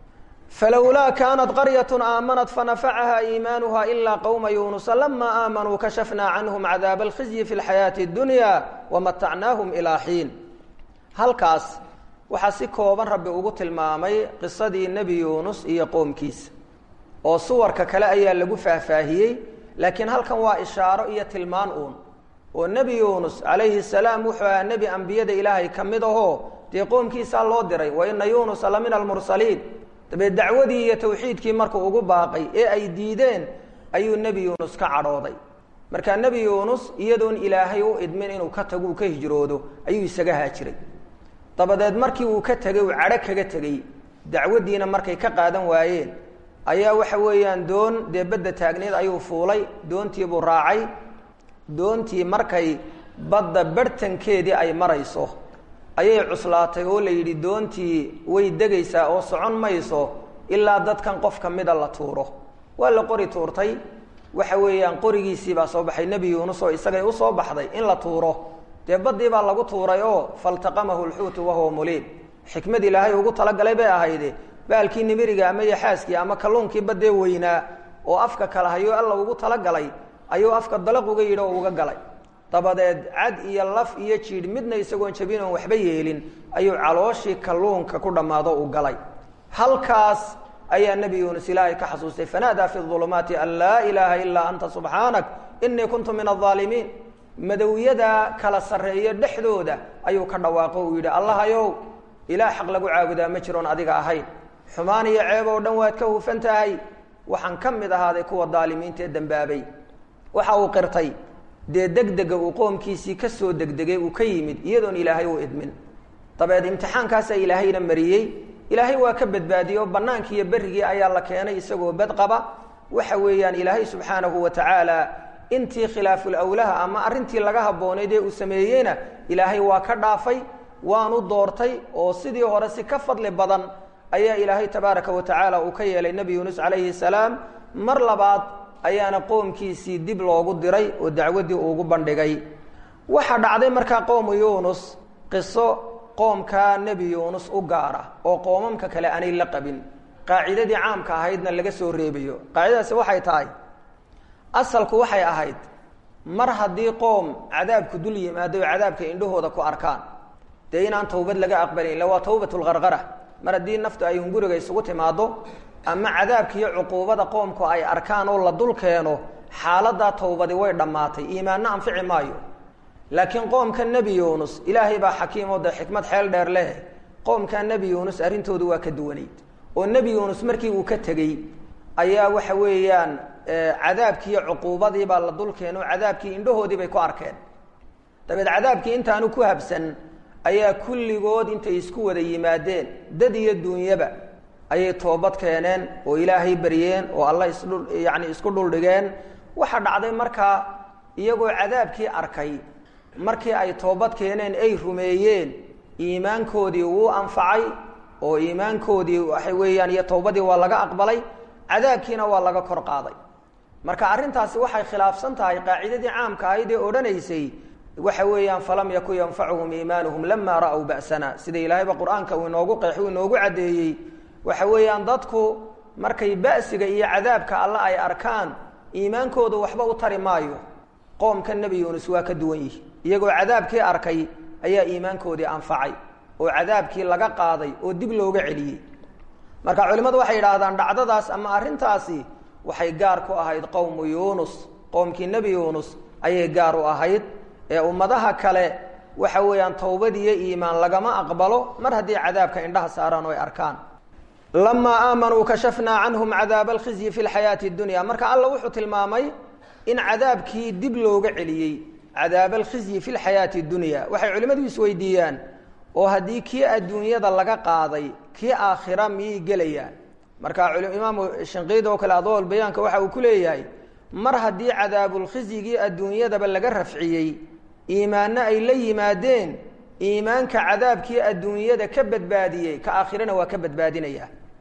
falowlaa kaanat qaryatun aamanat fanafacaha iimaanuha ilaa qowma yuunusa lamaa aamanuu kashafnaa canhum cadaaba alkhizyi fi lxayaati اdunya wamatacnaahum ilaa xiin halkaas waxaa si kooban rabbi ugu tilmaamay qisadii nebi yuunus iyo qoomkiisa oo suwarka kale ayaa lagu faahfaahiyey laakiin halkan waa ishaaro iyo tilmaan uun oo nebi yuunus calayhi salaam wuxuu ahaa nebi ambiyada ilaahay ka mid ahoo dee qoomkiisaa loo diray wa ina yuunusa la min almursaliin dabeed dacwadii iyo tawxiidkii markuu ugu baaqay ee ay diideen ayuu nebi yuunus ka cadhooday markaa nebi yuunus iyadoon ilaahay u idmin inuu ka tago uu ka hijroodo ayuu isaga haajiray dabadeed markii uu ka tegey uu cadho kaga tegey dacwaddiina markay ka qaadan waayeen ayaa waxa weeyaan doon dee badda taagneed ayuu fuulay doontiibuu raacay doontii markay badda barhtankeedii ay marayso ayay cuslaatay oo la yidhi doontii way degaysaa oo socon mayso ilaa dadkan qof ka mida la tuuro waa la qori tuurtay waxa weeyaan qorigiisii baa soo baxay nebi yuunus oo isagay usoo baxday in la tuuro dee baddii baa lagu tuuray oo faltaqamahu lxuutu wahuwa muliim xikmad ilaahay ugu talagalay bay ahayde baalkii nimiriga ama yaxaaskii ama kalluunkii baddee weynaa oo afka kala hayo alla ugu talagalay ayuu afka dalaq uga yidhi oo uga galay dabadeed cad iyo laf iyo jiidh midna isagoon jabin oon waxba yeelin ayuu calooshii kalluunka ku dhammaado u galay halkaas ayaa nebi yuunus ilaahay ka xasuustay fanaadaa fi ulumaati an laa ilaaha ilaa anta subxaanak inii kuntu min aaalimiin madowyada kala sarreeyo dhexdooda ayuu ka dhawaaqo uu yidhi allahayow ilaah xaq lagu caabudaa ma jiroon adiga ahayn xumaan iyo ceeb oo dhan waad ka hufan tahay waxaan ka mid ahaaday kuwa daalimiinta ee dembaabay waxa uu qirtay dee degdega uu qoomkiisii ka soo degdegay uu ka yimid iyadoon ilaahay u idmin dabeed imtixaankaasaa ilaahayna mariyey ilaahay waa ka badbaadiyey oo bannaankii iyo berrigii ayaa la keenay isagoo bad qaba waxa weeyaan ilaahay subxaanahu wa tacaala intii khilaaful awlaha ama arrintii laga habboonayd ee uu sameeyeyna ilaahay waa ka dhaafay waanu doortay oo sidii hore si ka fadli badan ayaa ilaahay tabaaraka wa tacaala uu ka yeelay nebi yuunus calayhi salaam mar labaad ayaana qoomkiisii dib loogu diray oo dacwaddii uugu bandhigay waxaa dhacday markaa qowmu yuunus qiso qoomkaa nebi yuunus u gaara oo qoomamka kale aanay la qabin qaacidadii caamka ahaydna laga soo reebayo qaacidadaasi waxay tahay asalku waxay ahayd mar haddii qoom cadaabku dul yimaado o cadaabka indhahooda ku arkaan dee inaan tawbad laga aqbalin illa waa tawbat lqarqara mar haddii naftu ay hunguriga isugu timaado ama cadaabkiiyo cuquubada qoomku ay arkaan oo la dul keeno xaaladaa tawbadi way dhammaatay iimaanna anfici maayo laakiin qoomka nebi yuunus ilaahay baa xakiim oo dee xikmad xeel dheer leh qoomka nebi yuunus arrintoodu waa ka duwanayd oo nebi yuunus markii uu ka tegey ayaa waxa weeyaan cadaabkiiyo cuquubadii baa la dul keeno cadaabkii indhahoodii bay ku arkeen dabeed cadaabkii intaanu ku habsan ayaa kulligood intay isku wada yimaadeen dad iyo duunyaba ayay toobad keeneen oo ilaahay baryeen oo alla isdhu yacni isku dhuldhigeen waxa dhacday markaa iyagoo cadaabkii arkay markii ay toobad keeneen ay rumeeyeen iimaankoodii wuu anfacay oo iimaankoodii waxa weeyaan iyo towbadii waa laga aqbalay cadaabkiina waa laga kor qaaday marka arrintaasi waxay khilaafsan tahay qaacidadii caamka ahayd ee odhanaysay waxa weeyaan falam yakun yanfacuhum iimaanuhum lama ra'w ba'sana sida ilaahayba qur-aanka uu inoogu qeexi uu inoogu caddeeyey waxa weeyaan dadku markay ba'siga iyo cadaabka alle ay arkaan iimaankoodu waxba u tari maayo qoomka nebi yuunus waa ka duwan yihi iyagoo cadaabkii arkay ayaa iimaankoodii anfacay oo cadaabkii laga qaaday oo dib looga celiyey marka culimmadu waxay yidhaahdaan dhacdadaas ama arrintaasi waxay gaar ku ahayd qowmu yuunus qoomkii nebi yuunus ayay gaar u ahayd ee ummadaha kale waxa weeyaan towbadiiyo iimaan lagama aqbalo mar haddii cadaabka indhaha saaraan oo ay arkaan lamaa aamanuu kashafnaa canhum cadaaba alkhizyi fi lxayaati dunya marka alla wuxuu tilmaamay in cadaabkii dib looga celiyey cadaab alkhizyi fi lxayaati dunya waxay culimmadu isweydiiyaan oo haddii kii adduunyada laga qaaday kii aakhira miyay gelayaan marka imaamu shinqiid oo kale adool bayaanka waxa uu ku leeyahay mar haddii cadaabulkhizyigii adduunyadaba laga rafciyey iimaanno ay la yimaadeen iimaanka cadaabkii adduunyada ka badbaadiyey ka aakhirana waa ka badbaadinaya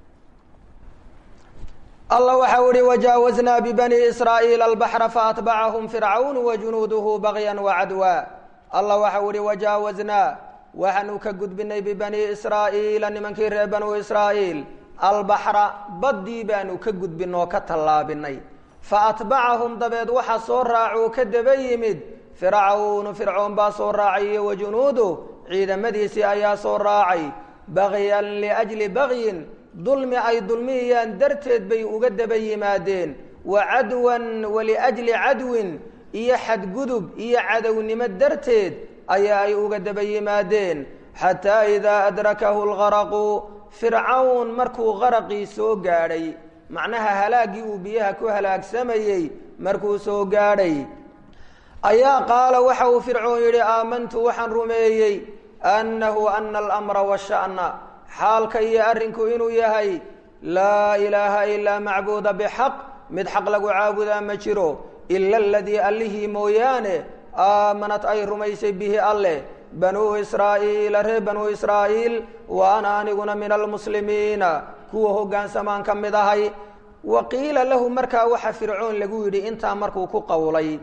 allah waxa uhi wajaawaznaa bibani israa'iila albaxra faatbacahum fircawn wajunuuduhu bagyan wacadwa allah waxa uhi wajaawaznaa waxaanu ka gudbinay bibani israa'iila nimankii reer banuu israa'iil albaxra baddii baanu ka gudbin oo ka tallaabinay faatbacahum dabeed waxa soo raacuu ka daba yimid fircawnu fircoon baa soo raacay iyo wajunuudu ciidamadiisii ayaa soo raacay bagyan liajli bagyin dulmi ay dulmiyayaan darteed bay uga daba yimaadeen wa cadwan waliajli cadwin iyo xadgudub iyo cadownimo darteed ayaa ay uga daba yimaadeen xataa idaa adrakahu lgaraqu fircawn markuu qaraqii soo gaadhay macnaha halaaggii uu biyaha ku halaagsamayey markuu soo gaadhay ayaa qaala waxa uu fircoon yidhi aamantu waxaan rumeeyey annahu ana alamra washa'na xaalka iyo arrinku inuu yahay laa ilaaha ilaa macbuuda bixaq mid xaq lagu caabudaa ma jiro ila aladii allihii mooyaane aamanat ay rumaysay bihi alleh banuu israa'iila reer banuu israa'iil wa ana aniguna min almuslimiina kuwa hoggaansamaan ka mid ahay wa qiila lahu markaa waxa fircoon lagu yidhi intaa markuu ku qowlay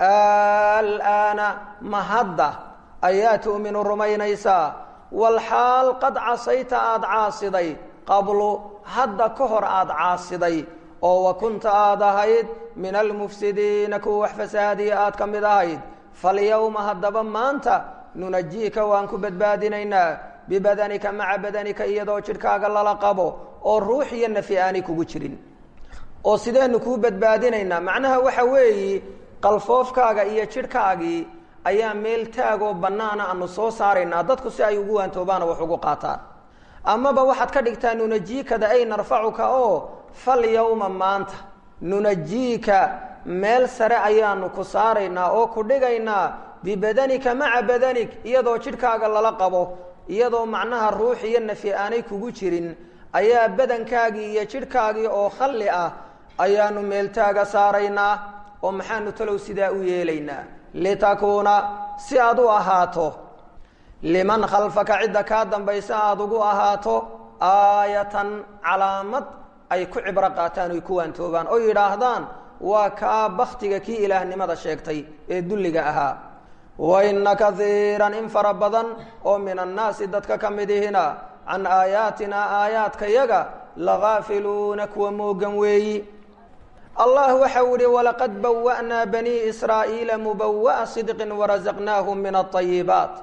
alaana ma hadda ayaa tu'minu rumaynaysaa walxaal qad casayta aada caasiday qablu hadda ka hor aada caasiday oo wa kunta aad ahayd min almufsidiina kuwa wax fasaadiya aad ka mid ahayd falyowma haddaba maanta nunajiika waan ku badbaadinaynaa bibadanika maca badanika iyadoo jidhkaaga lala qabo oo ruux iyo nafi aanay kugu jirin oo sideenu kuu badbaadinaynaa macnaha waxa weeyi qalfoofkaaga iyo jidhkaagii ayaa meel taagoo bannaana aanu soo saaraynaa dadku si ay ugu waantoobaana wax ugu qaataan amaba waxaad ka dhigtaa nunajiikada ay narfacuka oo fal yowma maanta nunajiika meel sare ayaanu ku saaraynaa oo ku dhigaynaa bibadanika maca badanik iyadoo jidhkaaga lala qabo iyadoo macnaha ruux iyo nafi aanay kugu jirin ayaa badankaagii iyo jidhkaagii oo khalli ah ayaanu meeltaaga saaraynaa oo maxaanu talow sidaa u yeelaynaa litakuuna si aad u ahaato liman khalfaka cidda kaa dambaysa aada ugu ahaato aayatan calaamad ay ku cibro qaataan oy ku waantoobaan oo yidhaahdaan waa kaa baktiga kii ilaahnimada sheegtay ee dulliga ahaa wa ina kaiiran in fara badan oo min annaasi dadka ka mid ihina can aayaatinaa aayaadkayaga lagaafiluuna kuwa moogan weeyi allah waxau ihi walaqad bawa'naa banii israa'iila mubawa'a sidqin warazaqnaahum min alطayibaat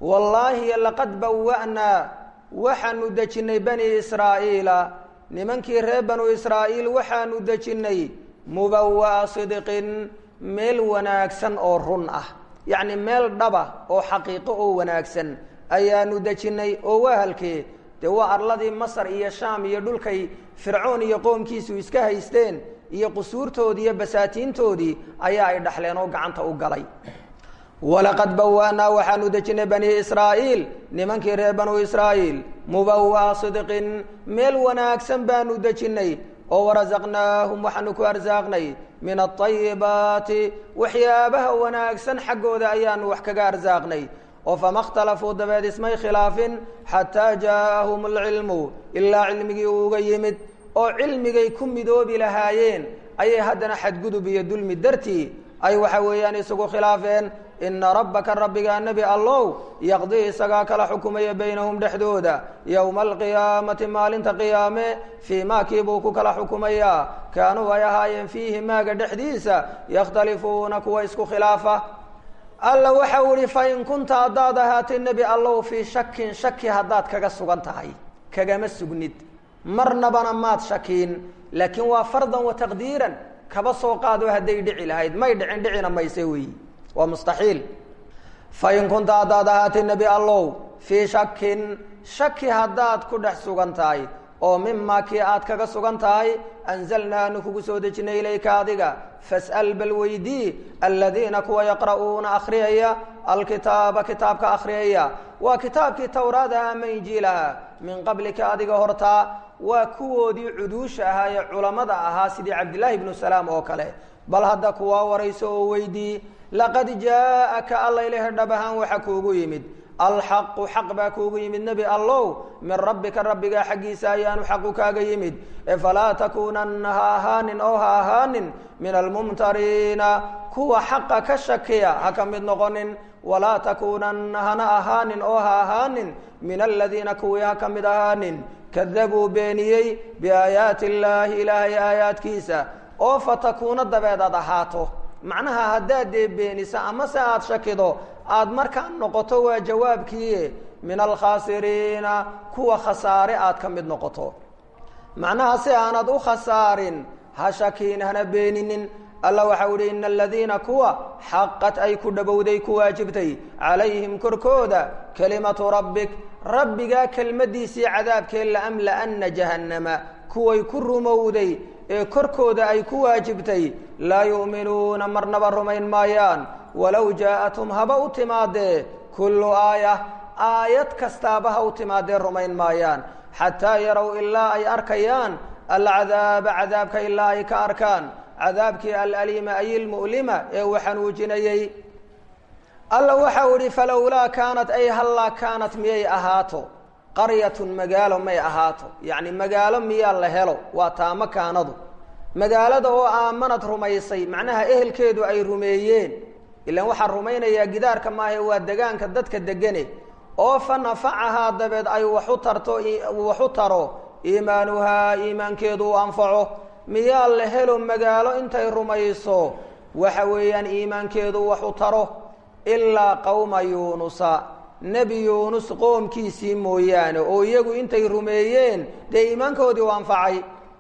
wallaahi laqad bawa'naa waxaanu dejinnay bani israa'iila nimankii reer banu israa'iil waxaanu dejinnay mubawa'a sidqin meel wanaagsan oo run ah yacni meel dhaba oo xaqiiqo oo wanaagsan ayaanu dejinnay oo waa halkee dee waa arladii masar iyo shaam iyo dhulkay fircoon iyo qoomkiisu iska haysteen iyo qusuurtoodii iyo basaatiintoodii ayaa ay dhaxleen oo gacanta u galay walaqad bawa'naa waxaanu dejinnay bani israa'iil nimankii reer banu israa'iil mubawa'a sidqin meel wanaagsan baanu dejinnay oo warasaqnaahum waxaanu ku arsaaqnay min aayibaati waxyaabaha wanaagsan xaggooda ayaanu wax kaga arsaaqnay oo fama اkhtalafuu dabeed ismay khilaafin xataa jaaءahum اlcilmu ilaa cilmigii uuga yimid oo cilmigay ku midoobi lahaayeen ayay haddana xadgudub iyo dulmi dartii ay waxa weeyaan isugu khilaafeen ina rabbaka rabbigaa nebi allow yaqdii isagaa kala xukumaya baynahum dhexdooda yowma alqiyaamati maalinta qiyaame fii maakii buu ku kala xukumayaa kaanuu ay ahaayeen fiihi maaga dhexdiisa yakhtalifuuna kuwa isku khilaafa alla waxau ihi fain kunta haddaad ahaatay nebi allow fii shakin shaki haddaad kaga sugan tahay kagama sugnid marnabana maad shakiin laakiin waa fardan wa taqdiiran kaba soo qaado hadday dhici lahayd may dhicin dhicina mayse weeyi waa mustaxiil fain kunta haddaad ahaatay nebi allow fii shakin shaki haddaad ku dhex sugan tahay oo mimaa kii aad kaga sugan tahay anzalnaa anu kugu soo dejinay ilayka adiga fas'al bal weydii aladiina kuwa yaqra'uuna akhriyaya alkitaaba kitaabka akhriyaya waa kitaabkii towraadaha ama injiilaha min qablika adiga hortaa waa kuwoodii cuduusha ahaa ee culammada ahaa sidii cabdillaahi ibnu salaam oo kale bal hadda kuwaa warayso oo weydii laqad jaaءaka alla ilahi dhab ahaan waxa kuugu yimid alxaqu xaq baa kuugu yimid nebi allow min rabbika rabbigaa xaggiisa ayaanu xaqu kaaga yimid falaa takuunanna ha ahaanin oo ha ahaanin min almumtariina kuwa xaqa ka shakiya ha ka mid noqonin walaa takuunanna hana ahaanin oo ha ahaanin min aladiina kuwii ha ka mid ahaanin kadabuu beeniyey biaayaati illaahi ilaahay aayaadkiisa oo fatakuuna dabeed aad ahaato macnaha haddaad dee beeniso amase aada shakido aada markaa noqoto waa jawaabkiie min alkhaasiriina kuwa khasaare aad ka mid noqoto macnaha si aanad u khasaarin ha shakiin hana beeninin alla waxau ihi ina aladiina kuwa xaqat ay ku dhowowday ku waajibtay calayhim korkooda kelimatu rabbik rabbigaa kelmaddiisii cadaabkee laamla'anna jahannama kuway ku rumowday ee korkooda ay ku waajibtay laa yu'minuuna marnaba rumayn maayaan walow jaa'athum haba u timaadee kullu aaya aayad kastaaba ha u timaadee rumayn maayaan xataa yarow ilaa ay arkayaan alcadaaba cadaabka ilaa ay ka arkaan cadaabkii alaliima ay ilmu'lima ee uu xanuujinayey alla waxau idhi falowlaa kaanat ay hallaa kaanat miyay ahaato qaryatun magaalo may ahaato yacni magaalo miyaa la helo waa taamo kaanadu magaalada oo aamanad rumaysay macnaha ehelkeedu ay rumeeyeen ilaan waxaa rumaynayaa gidaarka maahae waa degaanka dadka degane oo fa nafacahaa dabeed ay waxu tarto waxu taro iimaanuhaa iimaankeedu u anfaco miyaa la helo magaalo intay rumayso waxa weeyaan iimaankeedu waxu taro ilaa qowma yuunusa nebi yuunus qoomkiisii mooyaane oo iyagu intay rumeeyeen dee iimaankoodii u anfacay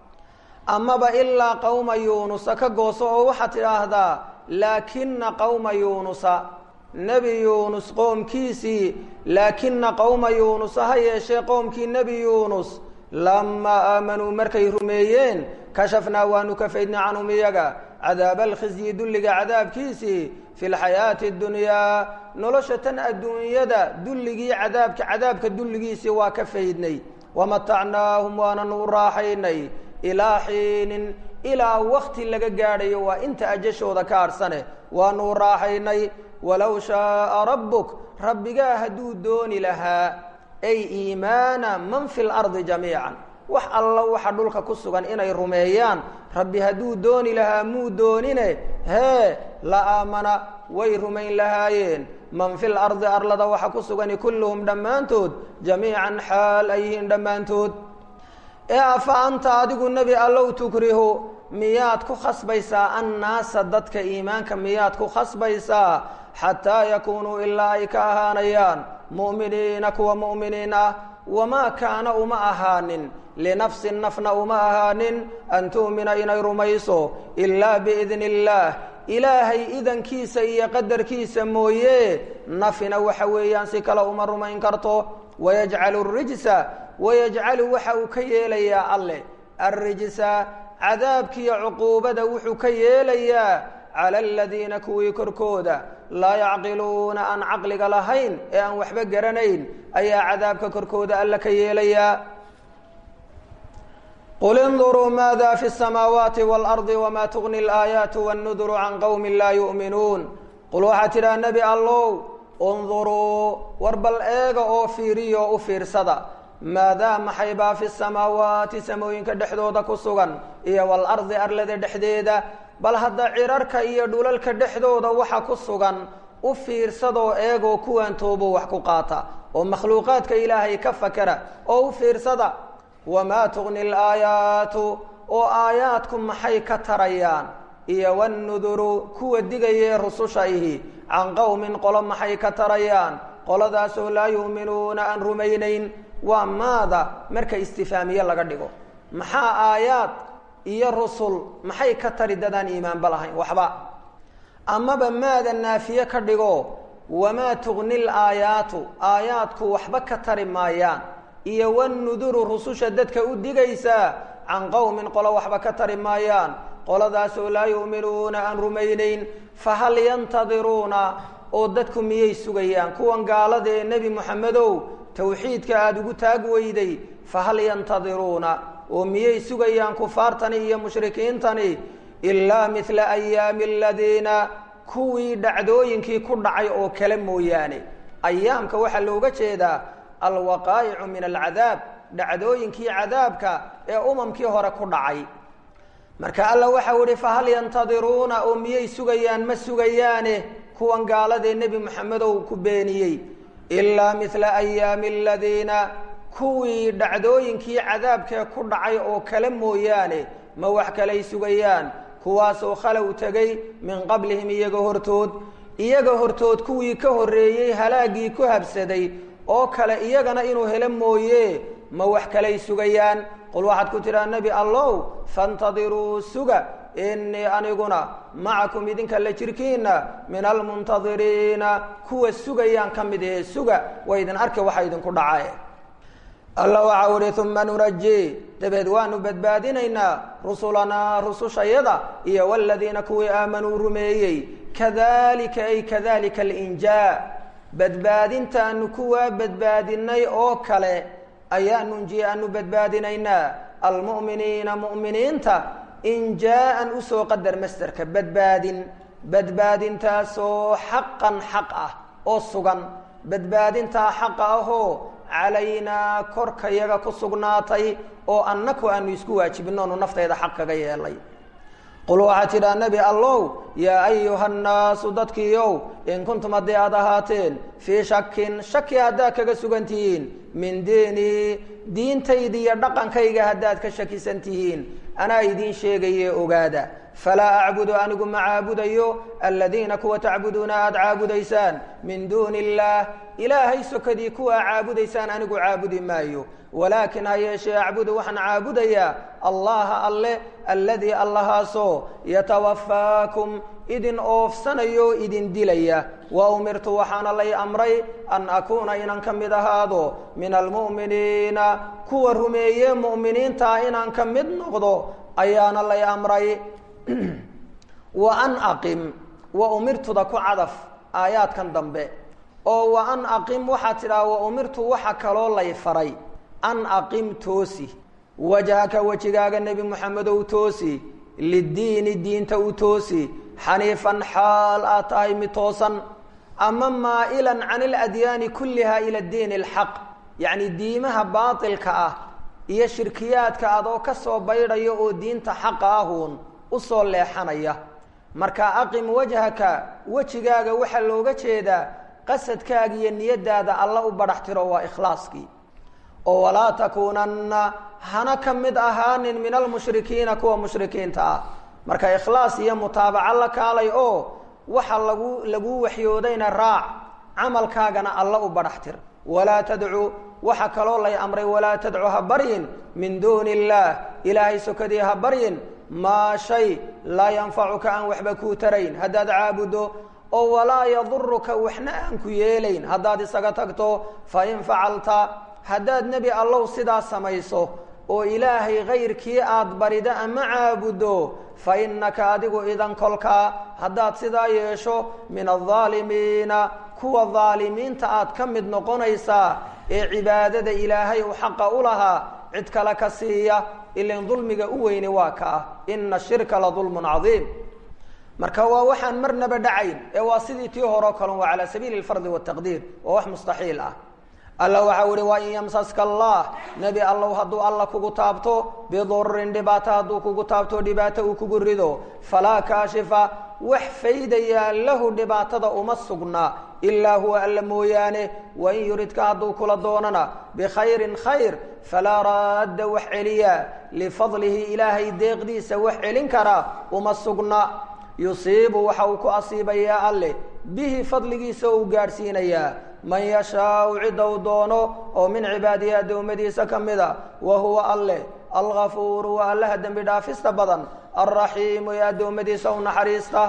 amaba ilaa qowma yuunusa ka gooso oo waxaad tidhaahdaa laakina qowma yuunusa nebi yuunus qoomkiisii laakina qowma yuunusa ha yeeshee qoomkii nebi yuunus lamaa aamanuu markay rumeeyeen kashafnaa waanu ka faydnay canhum iyaga cadaaba alkhizyi dulliga cadaabkiisii fi lxayaati اdunyaa nolosha tan adduunyada dulligii cadaabka cadaabka dulligiisii waa ka faydnay wamatacnaahum waananu u raaxaynay ilaa xiinin ilaa wakti laga gaadhayo waa inta ajashooda ka adhsane waanu u raaxaynay walow shaaa rabbuk rabbigaa hadduu dooni lahaa ay iimaana man fi lardi jamiican wax alla waxa dhulka ku sugan inay rumeeyaan rabbi hadduu dooni lahaa muu doonine hee la aamana way rumayn lahaayeen man fi lardi arlada waxa ku sugani kulluhum dhammaantood jamiican xaal ay yihiin dhammaantood ee afa anta adigu nebi allow tukrihu miyaad ku khasbaysaa annaasa dadka iimaanka miyaad ku khasbaysaa xataa yakuunuu ilaa ay ka ahaanayaan mu'miniina kuwa mu'miniin ah wamaa kaana uma ahaanin linafsin nafna uma ahaanin an tu'mina inay rumayso ilaa biidni illaah ilaahay idankiisa iyo qadarkiisa mooye nafina waxa weeyaan si kale uma rumayn karto wayajcalu rijsa wayajcalu waxa uu ka yeelayaa alleh arrijsa cadaabkiiyo cuquubada wuxuu ka yeelayaa cala aladiina kuwii korkooda laa yacqiluuna aan caqliga lahayn ee aan waxba garanayn ayaa cadaabka korkooda alla ka yeelayaa qul induruu maada fi الsamaawaati wاlardi wma tugni اlaayaatu wاnnuduru can qowmi laa yu'minuun qul waxaa tidhaha nebi allow unduruu war bal eega oo fiiriyo u fiirsada maadaa maxay baa fi samaawaati samooyinka dhexdooda ku sugan iyo walardi arlada dhexdeeda bal hadda cirarka iyo dhulalka dhexdooda waxa ku sugan u fiirsadoo eegoo kuwan toobo wax ku qaata oo makhluuqaadka ilaahay ka fakera oo u fiirsada wamaa tugni alaayaatu oo aayaadku maxay ka tarayaan iyo wannuduru kuwa digayee rususha ihi can qowmin qolo maxay ka tarayaan qoladaasoo laa yu'minuuna aan rumaynayn waa maada marka istifaamiye laga dhigo maxaa aayaad iyo rusul maxay ka tari dadaan iimaanba lahayn waxba amaba maada naafiye ka dhigo wamaa tugni laayaatu aayaadku waxba ka tari maayaan iyo wannuduru rususha dadka u digaysaa can qowmin qolo waxba ka tari maayaan qoladaasoo laa yu'minuuna aan rumaynayn fahal yantadiruuna oo dadku miyay sugayaan kuwan gaalada ee nebi moxamedow tawxiidka aada ugu taag weyday fahal yantadiruuna oo miyay sugayaan kufaartani iyo mushrikiintani ilaa midla ayaami aladiina kuwii dhacdooyinkii ku dhacay oo kale mooyaane ayaamka waxaa looga jeedaa alwaqaa'icu min alcadaab dhacdooyinkii cadaabka ee umamkii hore ku dhacay marka alla waxau ihi fahal yantadiruuna oo miyay sugayaan ma sugayaane kuwan gaaladee nebi moxamedow ku beeniyey ilaa midla ayaami aladiina kuwii dhacdooyinkii cadaabkee ku dhacay oo kale mooyaane ma wax kalay sugayaan kuwaasoo khalow tegay min qablihim iyaga hortood iyaga hortood kuwii ka horreeyey halaaggii ku habsaday oo kale iyagana inuu helo mooye ma wax kalay sugayaan qul waxaad ku tidhaha nebi allow faintadiruu suga innii aniguna macakum idinka la jirkiina min almuntadiriina kuwa sugayaan ka mid ahe suga waa idin arka waxa idinku dhacae alla waxau ihi uma nunaji dabeed waanu badbaadinaynaa rusulanaa rusushayada iyo waladiina kuwii aamanuu rumeeyey kadalika ay kadalika alinjaa badbaadintaanu kuwaa badbaadinay oo kale ayaa nunjiye aanu badbaadinaynaa almu'miniina mu'miniinta injaa'an usoo qadar masderka badbaadin badbaadintaasoo xaqan xaq ah oo sugan badbaadintaa xaqa ahoo calaynaa korka yaga ku sugnaatay oo annaku aanu isku waajibinoonu naftayda xaq kaga yeelay qul waxaa tidhaa nebi allow yaa ayuha nnaasu dadkiiow in kuntum haddii aad ahaateen fii shakin shaki haddaad kaga sugan tihiin min diinii diintayda iyo dhaqankayga haddaad ka shakisan tihiin anaa idiin sheegaye ogaada falaa acbudu anigu ma caabudayo aladiina kuwa tacbuduuna aada caabudaysaan min duuni illaah ilaahay sokadii kuwaa caabudaysaan anigu caabudi maayo walaakin ha yeeshee acbudu waxaan caabudayaa allaha alle alladii allahaasoo yatawafaakum idin oofsanayo idin dilaya wa umirtu waxaana lay amray an akuuna inaan ka mid ahaado min almu'miniina kuwa rumeeye mu'miniintaa inaan ka mid noqdo ayaana lay amray wa an aqim wa umirtuda ku cadaf aayaadkan dambe oo wa an aqim waxaa tidhaha wa umirtu waxa kaloo lay faray an aqim toosi wajhaka wejigaaga nebi moxamedow toosi liddiini diinta u toosi xaniifan xaal aad tahay mid toosan ama maa'ilan can iladyaani kulliha ila diini alxaq yacni diimaha baatilka ah iyo shirkiyaadka adoo ka soo baydhaya oo diinta xaqa ahuun usoo leexanaya marka aqim wajhaka wejigaaga waxaa looga jeedaa qasadkaaga iyo niyadaada alla u badhax tiro waa ikhlaaskii oo walaa takuunanna hana ka mid ahaanin min almushrikiina kuwa mushrikiinta ah marka ikhlaas iyo mutaabaco la kaalay oo waxa lagu laguu waxyoodayna raac camalkaagana alla u badhaxtir walaa tadcu waxa kaloo lay amray walaa tadcu ha baryin min duuni illaah ilaahay sokadii ha baryin maa shay laa yanfacuka aan waxba kuu tarayn haddaad caabudo oo walaa yaduruka waxna aan ku yeelayn haddaad isaga tagto fa in facalta haddaad nebi allow sidaa samayso oo ilaahay kayrkii aad barida ama caabudo fa innaka adigu idan kolkaa haddaad sidaa yeesho min aldaalimiina kuwa daalimiinta aad ka mid noqonaysaa ee cibaadada ilaahay u xaqa u lahaa cid kale ka siiya ilan dulmiga u weyni waa ka ah ina shirka la dulmun cadiim marka waa waxaan marnaba dhacayn ee waa sidii tii horeo kalon waa calaa sabiili lfardi wataqdiir waa wax mustaxiil ah alla waxau ihi waa in yamsaska allah nebi allow hadduu alla kugu taabto bidurin dhibaato hadduu kugu taabto dhibaato uu kugu rido falaa kaashifa wax faydayaa lahu dhibaatada uma sugnaa ilaa huwa alla mooyaane wain yuridka hadduu kula doonana bikhayrin khayr falaa raadda wax celiya lifadlihi ilaahay deeqdiisa wax celin karaa uma sugna yusiibu waxa uu ku asiibayaa alle bihi fadligiisa uu gaadhsiinayaa man yashaau cidda u doono oo min cibaadihi addoommadiisa ka mida wa huwa alleh algafuuru waa allaha dembi dhaafista badan alraxiimu ee addoommadiisa u naxariista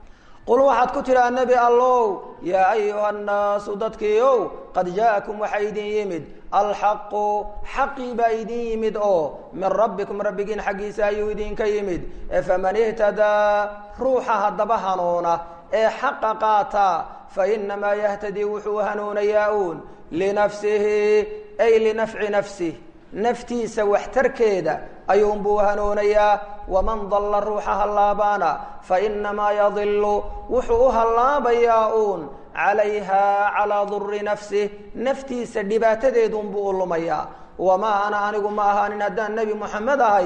qul waxaad ku tidhaha nebi allow yaa ayuha annaasu dadkiiow qad jaa'akum waxaa idin yimid alxaqu xaqii baa idin yimid oo min rabbikum rabbigiin xaggiisa ayuu idinka yimid faman ihtadaa ruuxa haddaba hanuuna ee xaqa qaata fainamaa yahtadii wuxuu hanuunayaa uun linafsihi ay linafci nafsih naftiisa waxtarkeeda ayuunbuu hanuunayaa waman dalla ruuxa hallaabaana fainamaa yadilu wuxuu u hallaabayaa uun calayha calaa duri nafsih naftiisa dhibaatadeedunbuu u lumayaa wamaa ana anigu ma ahaanin haddaan nebi moxamed ahay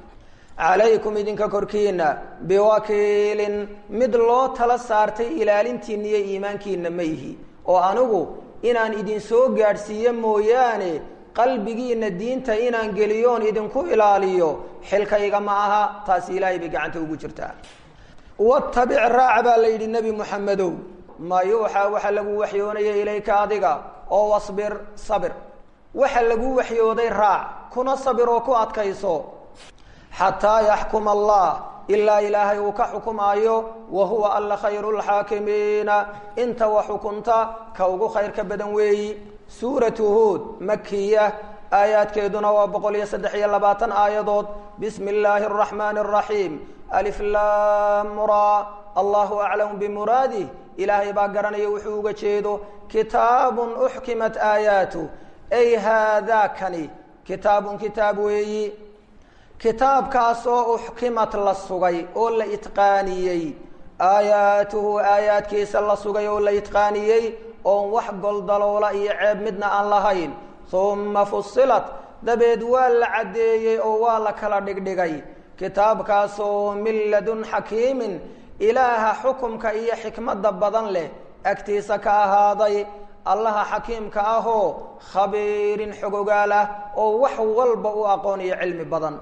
calaykum idinka korkiina biwakiilin mid loo tala saartay ilaalintiina iyo iimaankiina ma ihi oo anigu inaan idin soo gaadhsiiyo mooyaane qalbigiina diinta inaan geliyoon idinku ilaaliyo xilkayga ma aha taasi ilaahay bay gacanta ugu jirtaa watabic raac baa la yidhi nebi moxamedow ma yuuxaa waxa lagu waxyoonaya ilayka adiga oo wasbir sabir waxa lagu waxyooday raac kuna sabir oo ku adkayso xataa yaxkuma allah ilaa ilaahay uu ka xukumaayo wa huwa alla khayru lxaakimiina inta wa xukunta ka ugu khayrka badan weeyi suuratu huod makiya aayaadkeeduna waa boqol iyo saddex iyo labaatan aayadood bismi illaahi araxmaani araxiim aliflamra allahu aclamu bimuraadih ilaahay baa garanaya wuxuu uga jeedo kitaabun uxkimat aayaatu ay haadaakani kitaabun kitaab weeyi kitaabkaasoo uxkimat la sugay oo la itqaaniyey aayaatuhu aayaadkiisa la sugay oo la itqaaniyey oon wax goldaloola iyo ceeb midna aan lahayn humma fusilat dabeed waa la caddeeyey oo waa la kala dhigdhigay kitaabkaasoo min ladun xakiimin ilaaha xukumka iyo xikmadda badan leh agtiisa ka ahaaday allaha xakiimka ahoo khabiirin xogogaal ah oo wax walba u aqoon iyo cilmi badan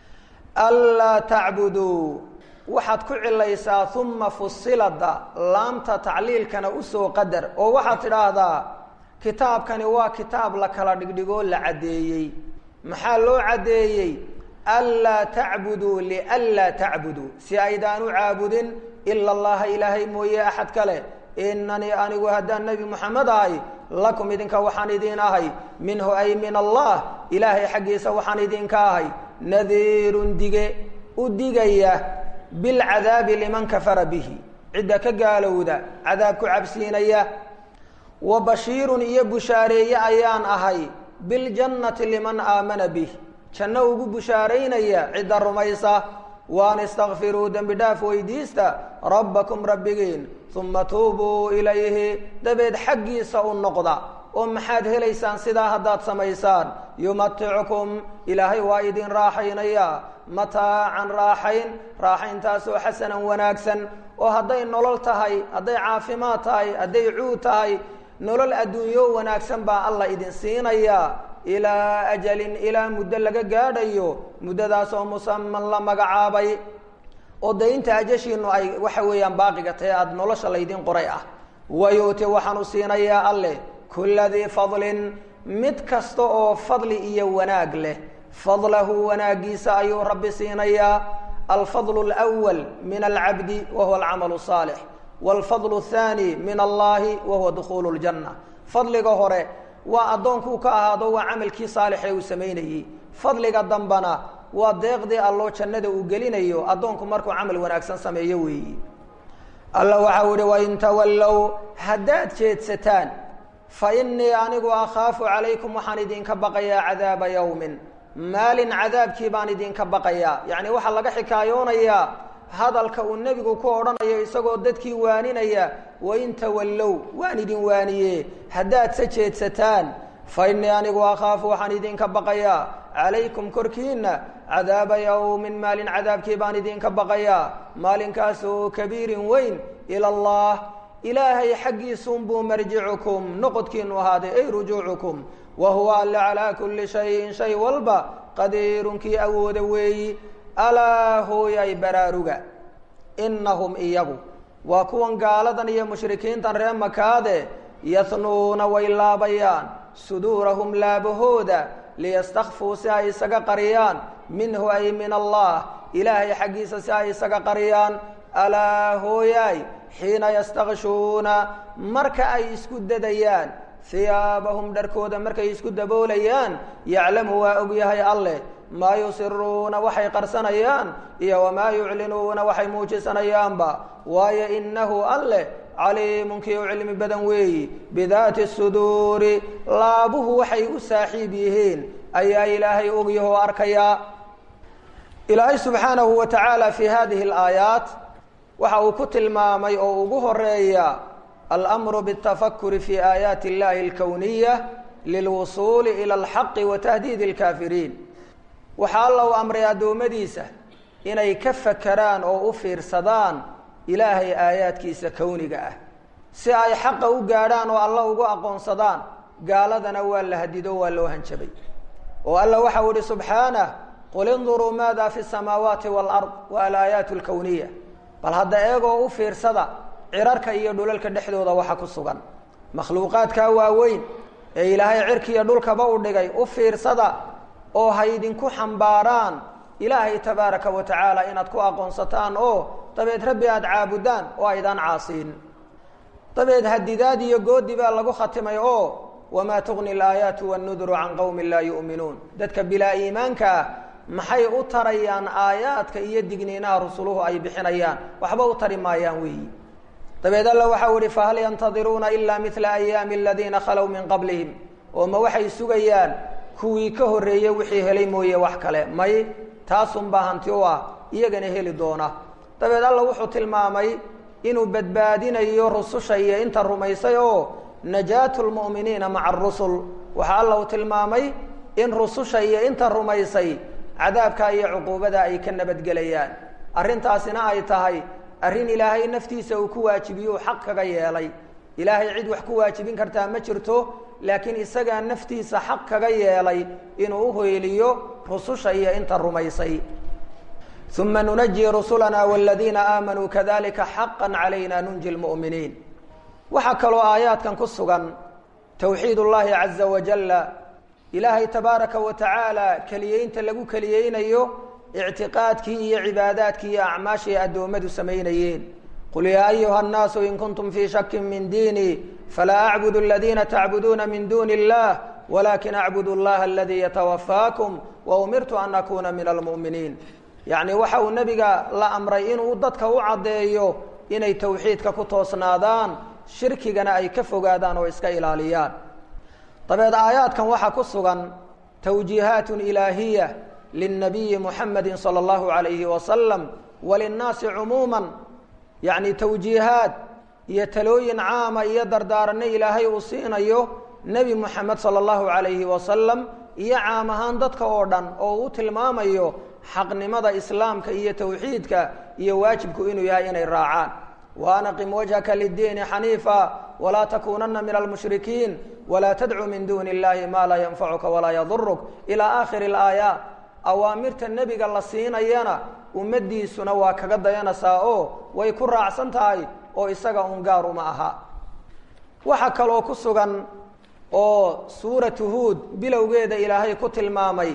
anlaa tacbuduu waxaad ku cilaysaa uma fusilada laamta tacliilkana usoo qadar oo waxaad tidhaahdaa kitaabkani waa kitaab la kala dhigdhigoo la caddeeyey maxaa loo caddeeyey anlaa tacbuduu lianlaa tacbuduu si aydaan u caabudin ila allaha ilaahay mooye axad kale inanii anigu haddaan nebi moxamed ahay lakum idinka waxaan idiin ahay minhu ay min allah ilaahay xaggiisa waxaan idinka ahay nadiirun dige u digaya bilcadaabi liman kafara bihi cidda ka gaalowda cadaab ku cabsiinaya wa bashiirun iyo bushaareeye ayaan ahay biljannati liman aamana bih janno ugu bushaaraynaya cidda rumaysa waan istakfiruu dembi dhaaf weydiista rabbakum rabbigiin uma tuubuu ilayhi dabeed xaggiisa u noqda oo maxaad helaysaan sidaa haddaad samaysaan yumaticukum ilaahay waa idin raaxaynaya mataacan raaxayn raaxayntaasoo xasanan wanaagsan oo hadday nolol tahay hadday caafimaad tahay hadday cuud tahay nolol adduunyo wanaagsan baa alla idin siinaya ilaa ajalin ilaa muddo laga gaadhayo muddadaasoo musaman la magacaabay oo daynta ajashiinu ay waxa weeyaan baaqiga tahe aada nolosha laydin qoray ah wayu'ti waxaanu siinayaa alleh kulla dii fadlin mid kasta oo fadli iyo wanaag leh fadlahu wanaagiisa ayuu rabbi siinayaa alfadlu alwal min alcabdi wa huwa alcamalu saalix waalfadlu athaani min allahi wa huwa dukhuulu ljanna fadliga hore waa addoonkuu ka ahaado waa camalkii saalixee uu samaynayey fadliga dambana waa deeqdii alloo jannada uu gelinayo addoonku markuu camal wanaagsan sameeyo weeyi alla waxau ihi wain tawallow haddaad jeedsataan fa innii anigu akhaafu calaykum waxaan idinka baqayaa cadaaba yowmin maalin cadaabkii baan idinka baqayaa yacni waxaa laga xikaayoonayaa hadalka uu nebigu ku odhanayo isagoo dadkii waaninaya wain tawallow waan idin waaniye haddaad se jeedsataan fa innii anigu akhaafu waxaan idinka baqayaa calaykum korkiinna cadaaba yowmin maalin cadaabkii baan idinka baqayaa maalinkaas oo kabiirin weyn ila allah ilaahay xaggiisunbuu marjicukum noqodkiinu ahaaday ay rujuucukum wa huwa alle calaa kulli shayin shay walba qadiirunkii awooda weeyi alaa hooyay baraaruga innahum iyagu waa kuwan gaaladan iyo mushrikiintan ree makaade yahnuuna way laabayaan suduurahum laabahooda liyastakfuu si ay isaga qariyaan minhu ay min allah ilaahay xaggiisa si ay isaga qariyaan alaa hooyaay xiina yastakshuuna marka ay isku dadayaan hiyaabahum dharkooda markay isku daboolayaan yaclamu waa ogyahay alleh maa yusiruuna waxay qarsanayaan iyo wamaa yuclinuuna waxay muujisanayaanba waayo inahu alleh caliimun kii u cilmi badan weeyi bidaati suduuri laabuhu waxay u saaxiib yihiin ayaa ilaahay ogyaho arkayaa ilaahay subxaanahu wa tacaala fi hadihi alaayaat waxa uu ku tilmaamay oo ugu horeeya almru bاtafakuri fi aayaati اllahi اlkowniya lilwusuuli ilى اlxaqi wa tahdiid اlkaafiriin waxaa alla u amray addoommadiisa inay ka fakeraan oo u fiirsadaan ilaahay aayaadkiisa kowniga ah si ay xaqa u gaadhaan oo alla ugu aqoonsadaan gaaladana waa la hadido waa loo hanjabay oo alla waxau ihi subxaanah qul induruu maada fi الsamaawaati wاlard wa alaayaat اlkowniya bal hadda eegoo u fiirsada cirarka iyo dhulalka dhexdooda waxa ku sugan makhluuqaadkaa waaweyn ee ilaahay cirkiiyo dhulkaba u dhigay u fiirsada oo ha idinku xambaaraan ilaahay tabaaraka wa tacaala inaad ku aqoonsataan oo dabeed rabbi aada caabudaan oo aydaan caasiin dabeed hadidaad iyo goodi baa lagu khatimay oo wamaa tugni alaayaatu wannuduru can qowmin laa yu'minuun dadka bilaa iimaanka ah maxay u tarayaan aayaadka iyo digniinaha rusuluhu ay bixinayaan waxba u tari maayaan weeyi dabeed alla waxau ihi fahal yantadiruuna ila mila ayaami aladiina khalow min qablihim oo ma waxay sugayaan kuwii ka horreeyey wixii helay mooye wax kale may taasunbaa hanti u ah iyagana heli doona dabeed alla wuxuu tilmaamay inuu badbaadinayo rususha iyo inta rumaysay oo najaatu lmu'miniina maca arusul waxaa alla uu tilmaamay in rususha iyo inta rumaysay cadaabka iyo cuquubada ay ka nabadgelayaan arrintaasina ay tahay arrin ilaahay naftiisa uu ku waajibiyo uu xaq kaga yeelay ilaahay cid wax ku waajibin kartaa ma jirto laakiin isagaa naftiisa xaq kaga yeelay inuu uhoyliyo rususha iyo inta rumaysay uma nunaji rusulana wladiina aamanuu kadalika xaqa calayna nunji lmu'miniin waxaa kaloo aayaadkan ku sugan towxiid ullaahi caza wajalla ilaahay tabaaraka wa tacaala keliyeynta lagu keliyeynayo ictiqaadkii iyo cibaadaadkii iyo acmaashii addoommadu samaynayeen qul yaa ayuha الnaasu in kuntum fii shaki min diini falaa acbud aladiina tacbuduuna min duni اllah walakin acbud اllaha aladii yatawafaakum waumirtu an akuna min almu'miniin yacni waxa uu nebiga la amray inuu dadka u caddeeyo inay towxiidka ku toosnaadaan shirkigana ay ka fogaadaan oo iska ilaaliyaan dabeed aayaadkan waxaa ku sugan towjiihaat ilaahiya lلnabiyi muxamedi salى اllahu alayhi wasalam walinnaasi cumuuma yacni towjiihaad iyo talooyin caama iyo dardaaranno ilaahay uu siinayo nebi moxamed salى اllahu alayhi wasalam iyo caam ahaan dadka oo dhan oo uu tilmaamayo xaqnimada islaamka iyo towxiidka iyo waajibku inuu yahay inay raacaan waanaqim wajhaka lidiini xaniifa walaa takuunana min almushrikiin walaa tadcu min duni اllahi ma laa yanfacuka walaa yaduruk ilى aakhiri اlaayaat awaamirta nebiga la siinayana ummaddiisuna waa kaga dayanaysaa oo way ku raacsan tahay oo isaga un gaar uma aha waxaa kaloo ku sugan oo suuratu huud bilowgeeda ilaahay ku tilmaamay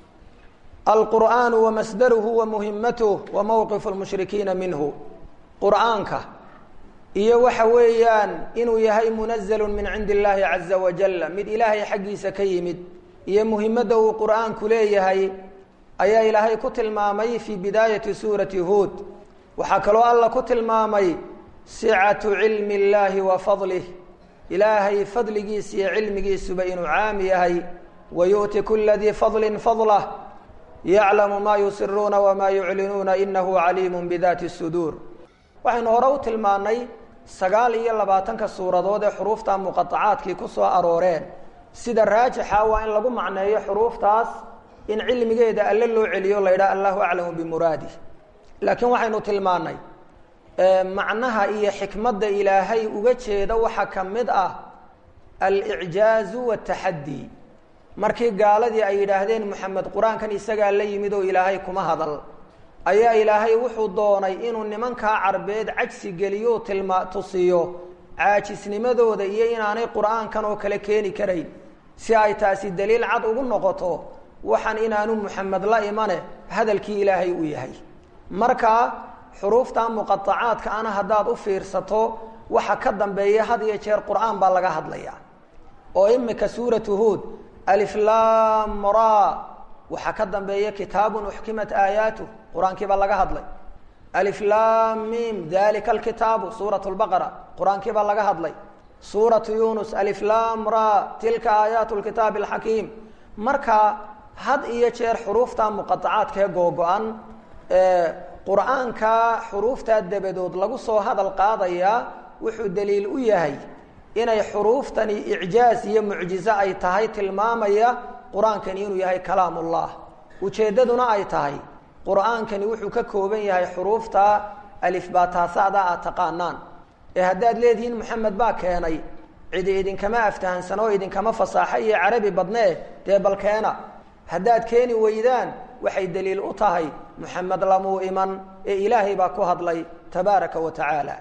alqur'aanu wamasdaruhu wa muhimatuh wa mowqifu lmushrikiina minhu qur'aanka iyo waxa weeyaan inuu yahay munazalu min cindi illaahi caza wajalla mid ilaahay xaggiisa ka yimid iyo muhimadda uu qur'aanku leeyahay ayaa ilaahay ku tilmaamay fii bidaayati suurati huud waxaa kaloo alla ku tilmaamay sicatu cilmi illaahi wa fadlih ilaahay fadligiisa iyo cilmigiisuba inuu caam yahay wa yu'ti kula dii fadlin fadlah yaclamu maa yusiruuna wamaa yuclinuuna inahu caliimu bidaati suduur waxaynu hore u tilmaannay sagaal iyo labaatanka suuradood ee xuruufta muqaacaadkii ku soo arooreen sida raajixa waa in lagu macneeyo xuruuftaas in cilmigeeda alle loo celiyo la ydhaha allahu aclamu bimuraadih laakiin waxaynu tilmaannay macnaha iyo xikmadda ilaahay uga jeeda waxaa ka mid ah alicjaazu wataxaddi markii gaaladii ay yidhaahdeen moxamed qur-aankan isagaa la yimid oo ilaahay kuma hadal ayaa ilaahay wuxuu doonay inuu nimankaa carbeed cajsi geliyo tilma tusiyo caajisnimadooda iyo inaanay qur-aankan oo kale keeni karayn si ay taasi daliil cad ugu noqoto waxaan inaanu moxamed la imane hadalkii ilaahay u yahay marka xuruufta muqaacaadka ana haddaad u fiirsato waxa ka dambeeya had iyo jeer qur-aan baa laga hadlaya oo imika suuratu huud aliflam ra waxaa ka dambeeya kitaabun uxkimat aayaatuh qur-aankii baa laga hadlay aliflam mim dalika alkitaabu suurat lbaqara qur-aankii baa laga hadlay suuratu yunus aliflam ra tilka aayaat lkitaabi alxakiim marka had iyo jeer xuruufta muqaacaadkaee googo-an qur-aanka xuruuftaa dabadood lagu soo hadal qaadayaa wuxuu daliil u yahay inay xuruuftani icjaaz iyo mucjizo ay tahay tilmaamaya qur-aankani inuu yahay kalaam ullah ujeeddaduna ay tahay qur-aankani wuxuu ka kooban yahay xuruufta alifbaataasada aad taqaanaan ee haddaad leedihiin moxamed baa keenay cidi idinkama aftahansan oo idinkama fasaaxo iyo carabi badnee dee balkeena haddaad keeni weydaan waxay daliil u tahay moxamed lamuu iman ee ilaahay baa ku hadlay tabaaraka wa tacaala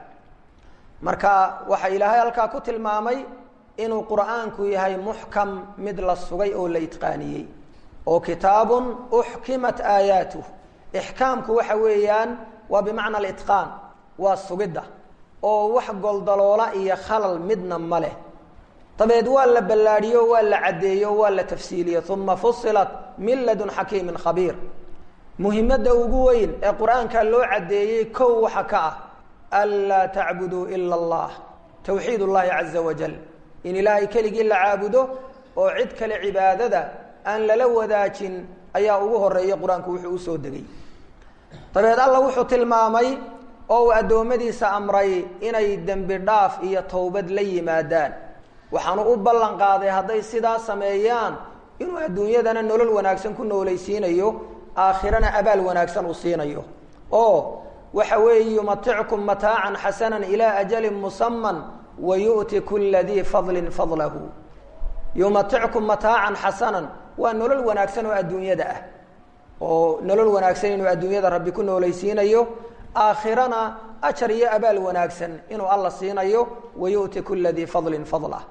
marka waxaa ilaahay halkaa ku tilmaamay inuu qur'aanku yahay muxkam mid la sugay oo la itqaaniyey oo kitaabun uxkimat aayaatuh ixkaamku waxa weeyaan waa bimacna alitqaan waa sugidda oo wax goldaloola iyo khalal midna ma leh dabeed waa la ballaadhiyo waa la caddeeyo waa la tafsiiliyo uma fusilat min ladun xakiimin khabiir muhimadda ugu weyn ee qur-aanka loo caddeeyey kow waxa ka ah anlaa tacbuduu ila allah towxiid ullahi caza wajal in ilaahay keligii la caabudo oo cid kale cibaadada aan lala wadaajin ayaa ugu horeeya qur-aanku wuxuu usoo degay dabeed alla wuxuu tilmaamay oo uu addoommadiisa amray inay dembi dhaaf iyo towbad la yimaadaan waxaanu u ballan qaaday hadday sidaa sameeyaan inuu adduunyadana nolol wanaagsan ku noolaysiinayo aakhirana abaal wanaagsan uu siinayo oo waxa weeye yumatickum mataacan xasanan ilaa ajalin musaman wa yu'ti kula dii fadlin fadlahu yumatickum mataacan xasanan waa nolol wanaagsan oo adduunyada ah oo nolol wanaagsan inuu adduunyada rabbi ku noolaysiinayo aakhirana ajar iyo abaal wanaagsan inuu alla siinayo wa yu'ti kula dii fadlin fadlah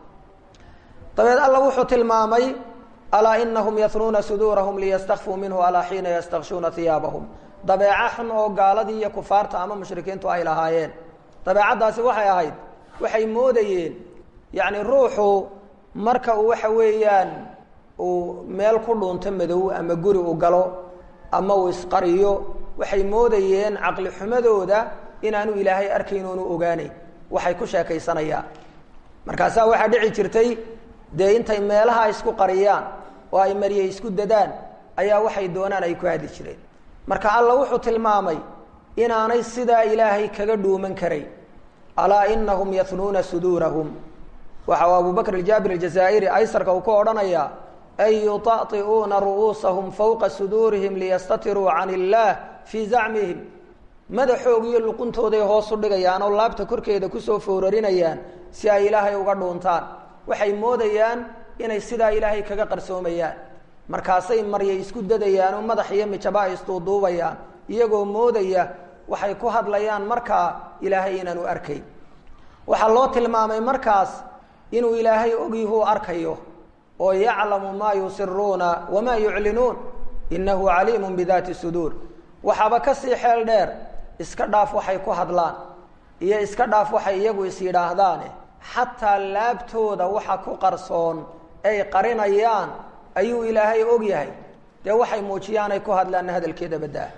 dabeed alla wuxuu tilmaamay alaa inahum yahnuuna suduurahum liyastakfuu minhu alaa xiina yastakshuuna hiyaabahum dabeeco xun oo gaaladii iyo kufaarta ama mushrikiintu ay lahaayeen dabeecaddaasi waxay ahayd waxay moodayeen yacni ruuxu marka uu waxa weeyaan uu meel ku dhuunto madow ama guri u galo ama uu isqariyo waxay moodayeen caqli xumadooda inaanu ilaahay arkayn oonu ogaanayn waxay ku sheekaysanayaan markaasaa waxaa dhici jirtay dee intay meelaha isku qariyaan oo ay marye isku dadaan ayaa waxay doonaan ay ku hadli jireen marka alla wuxuu tilmaamay inaanay sidaa ilaahay kaga dhuuman karayn alaa inahum yahnuuna suduurahum waxa uu abu bakr aljaabir aljazaa'iri aysarka uu ku odhanayaa ay yutai'uuna ru'uusahum fowqa suduurihim liyastatiruu can illaah fii zacmihim madaxoog iyo luquntooday hoos u dhigayaan oo laabta korkeeda kusoo foorarinayaan si ay ilaahay uga dhuuntaan waxay moodayaan inay sidaa ilaahay kaga qarsoomayaan markaasay marya isku dadayaan oo madax iyo mijaba ay isduuduubayaan iyagoo moodaya waxay ku hadlayaan markaa ilaahay inaanu arkayn waxaa loo tilmaamay markaas inuu ilaahay ogyihuu arkayo oo yaclamu maa yusiruuna wamaa yuclinuun inahu caliimun bidaati suduur waxaaba kasii xeel dheer iska dhaaf waxay ku hadlaan iyo iska dhaaf waxay iyagu is yidhaahdaane xataa laabtooda waxa ku qarsoon ay qarinayaan ayuu ilaahay og yahay dee waxay muujiyaan ay ku hadlaanna hadalkeeda baddaa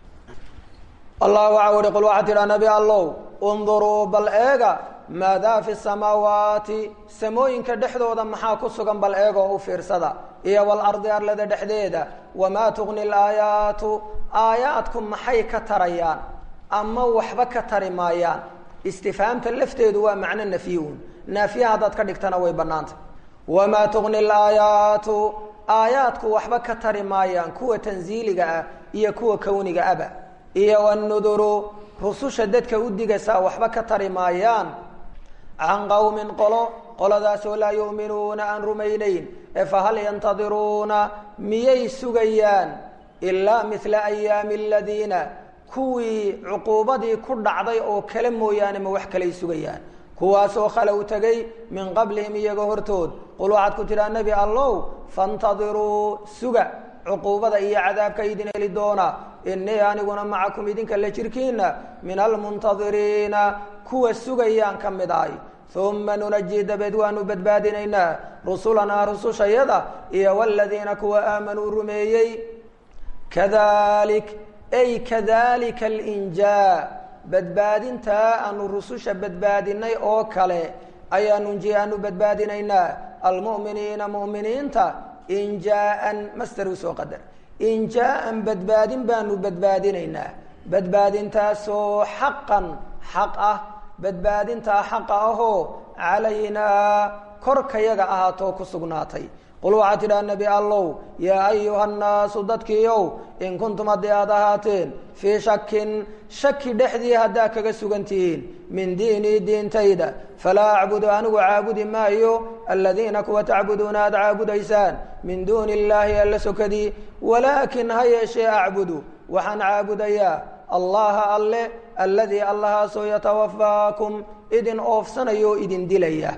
allah waxa uhi qul waxaa tidhaa nabi allow unduruu bal eega maadaa fi samaawaati samooyinka dhexdooda maxaa ku sugan bal eegoo u fiirsada iyo walardi arlada dhexdeeda wamaa tugni laayaatu aayaadku maxay ka tarayaan ama waxba ka tari maayaan istifhaamta lafteedu waa macno nafyi-un naafiya haddaad ka dhigtana way bannaantay wamaa tugni laayaatu aayaadku waxba ka tari maayaan kuwa tansiiliga ah iyo kuwa kowniga aba iyo wanuduru rususha dadka u digaysaa waxba ka tari maayaan can qowmin qolo qoladaasoo laa yu'minuuna aan rumaynayn ee fahal yantadiruuna miyay sugayaan ilaa midla ayaami aladiina kuwii cuquubadii ku dhacday oo kale mooyaane ma wax kalay sugayaan kuwaasoo khalow tegay min qablihim iyaga hortood qul waxaad ku tidhaa nebi allow faintadiruu suga cuquubada iyo cadaabka idin heli doona inii aniguna macakum idinka la jirkiina min almuntadiriina kuwa sugayaan ka mid ahay uma nunaji dabeed waanu badbaadinaynaa rusulanaa rusushayada iyo waladiina kuwa aamanuu rumeeyey kadalik ay kadalika alinjaa badbaadintaa aanu rususha badbaadinay oo kale ayaa nunji aanu badbaadinaynaa almu'miniina mu'miniinta injaaan master usoo qadar injaaan badbaadin baanu badbaadinaynaa badbaadintaasoo xaqan xaq ah badbaadintaa xaqa ahoo calaynaa korkayaga ahaatoo ku sugnaatay qul waxaa tidhaha nebi allow yaa ayuha nnaasu dadkiiow in kuntum haddii aad ahaateen fii shakin shaki dhexdii haddaa kaga sugan tihiin min diinii diintayda falaa acbudu anigu caabudi maayo aladiina kuwa tacbuduuna aad caabudaysaan min duuni illaahi alla sokadii walaakin ha yeeshee acbudu waxaan caabudayaa allaha alle alladii allahaasoo yatawafaakum idin oofsanaya oo idin dilaya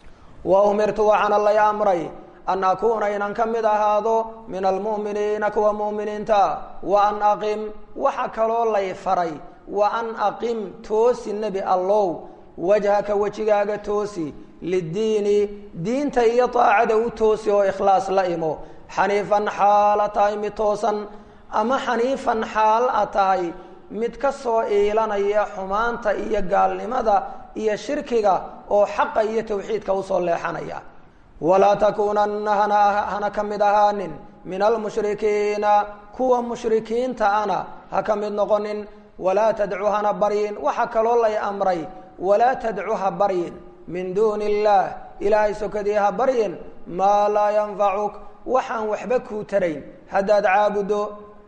wa umirtu waxaana lay amray an akuuna inan ka mid ahaado min almu'miniina kuwa mu'miniinta wa an aqim waxa kaloo lay faray wa an aqim toosi nebi allow wajhaka wejigaaga toosi liddiini diinta iyo daacada u toosi oo ikhlaas la imo xaniifan xaala tahay mid toosan ama xaniifan xaal a tahay mid ka soo iilanaya xumaanta iyo gaalnimada iyo shirkiga oo xaqa iyo tawxiidka usoo leexanaya walaa takuunanna hana hana ka mid ahaanin min almushrikiina kuwa mushrikiinta ana ha ka mid noqonin walaa tadcu hana baryin waxa kaloo lay amray walaa tadcu ha baryin min duuni illaah ilaahay sokadii ha baryin maa laa yanfacuk waxaan waxba kuu tarayn haddaad caabuddo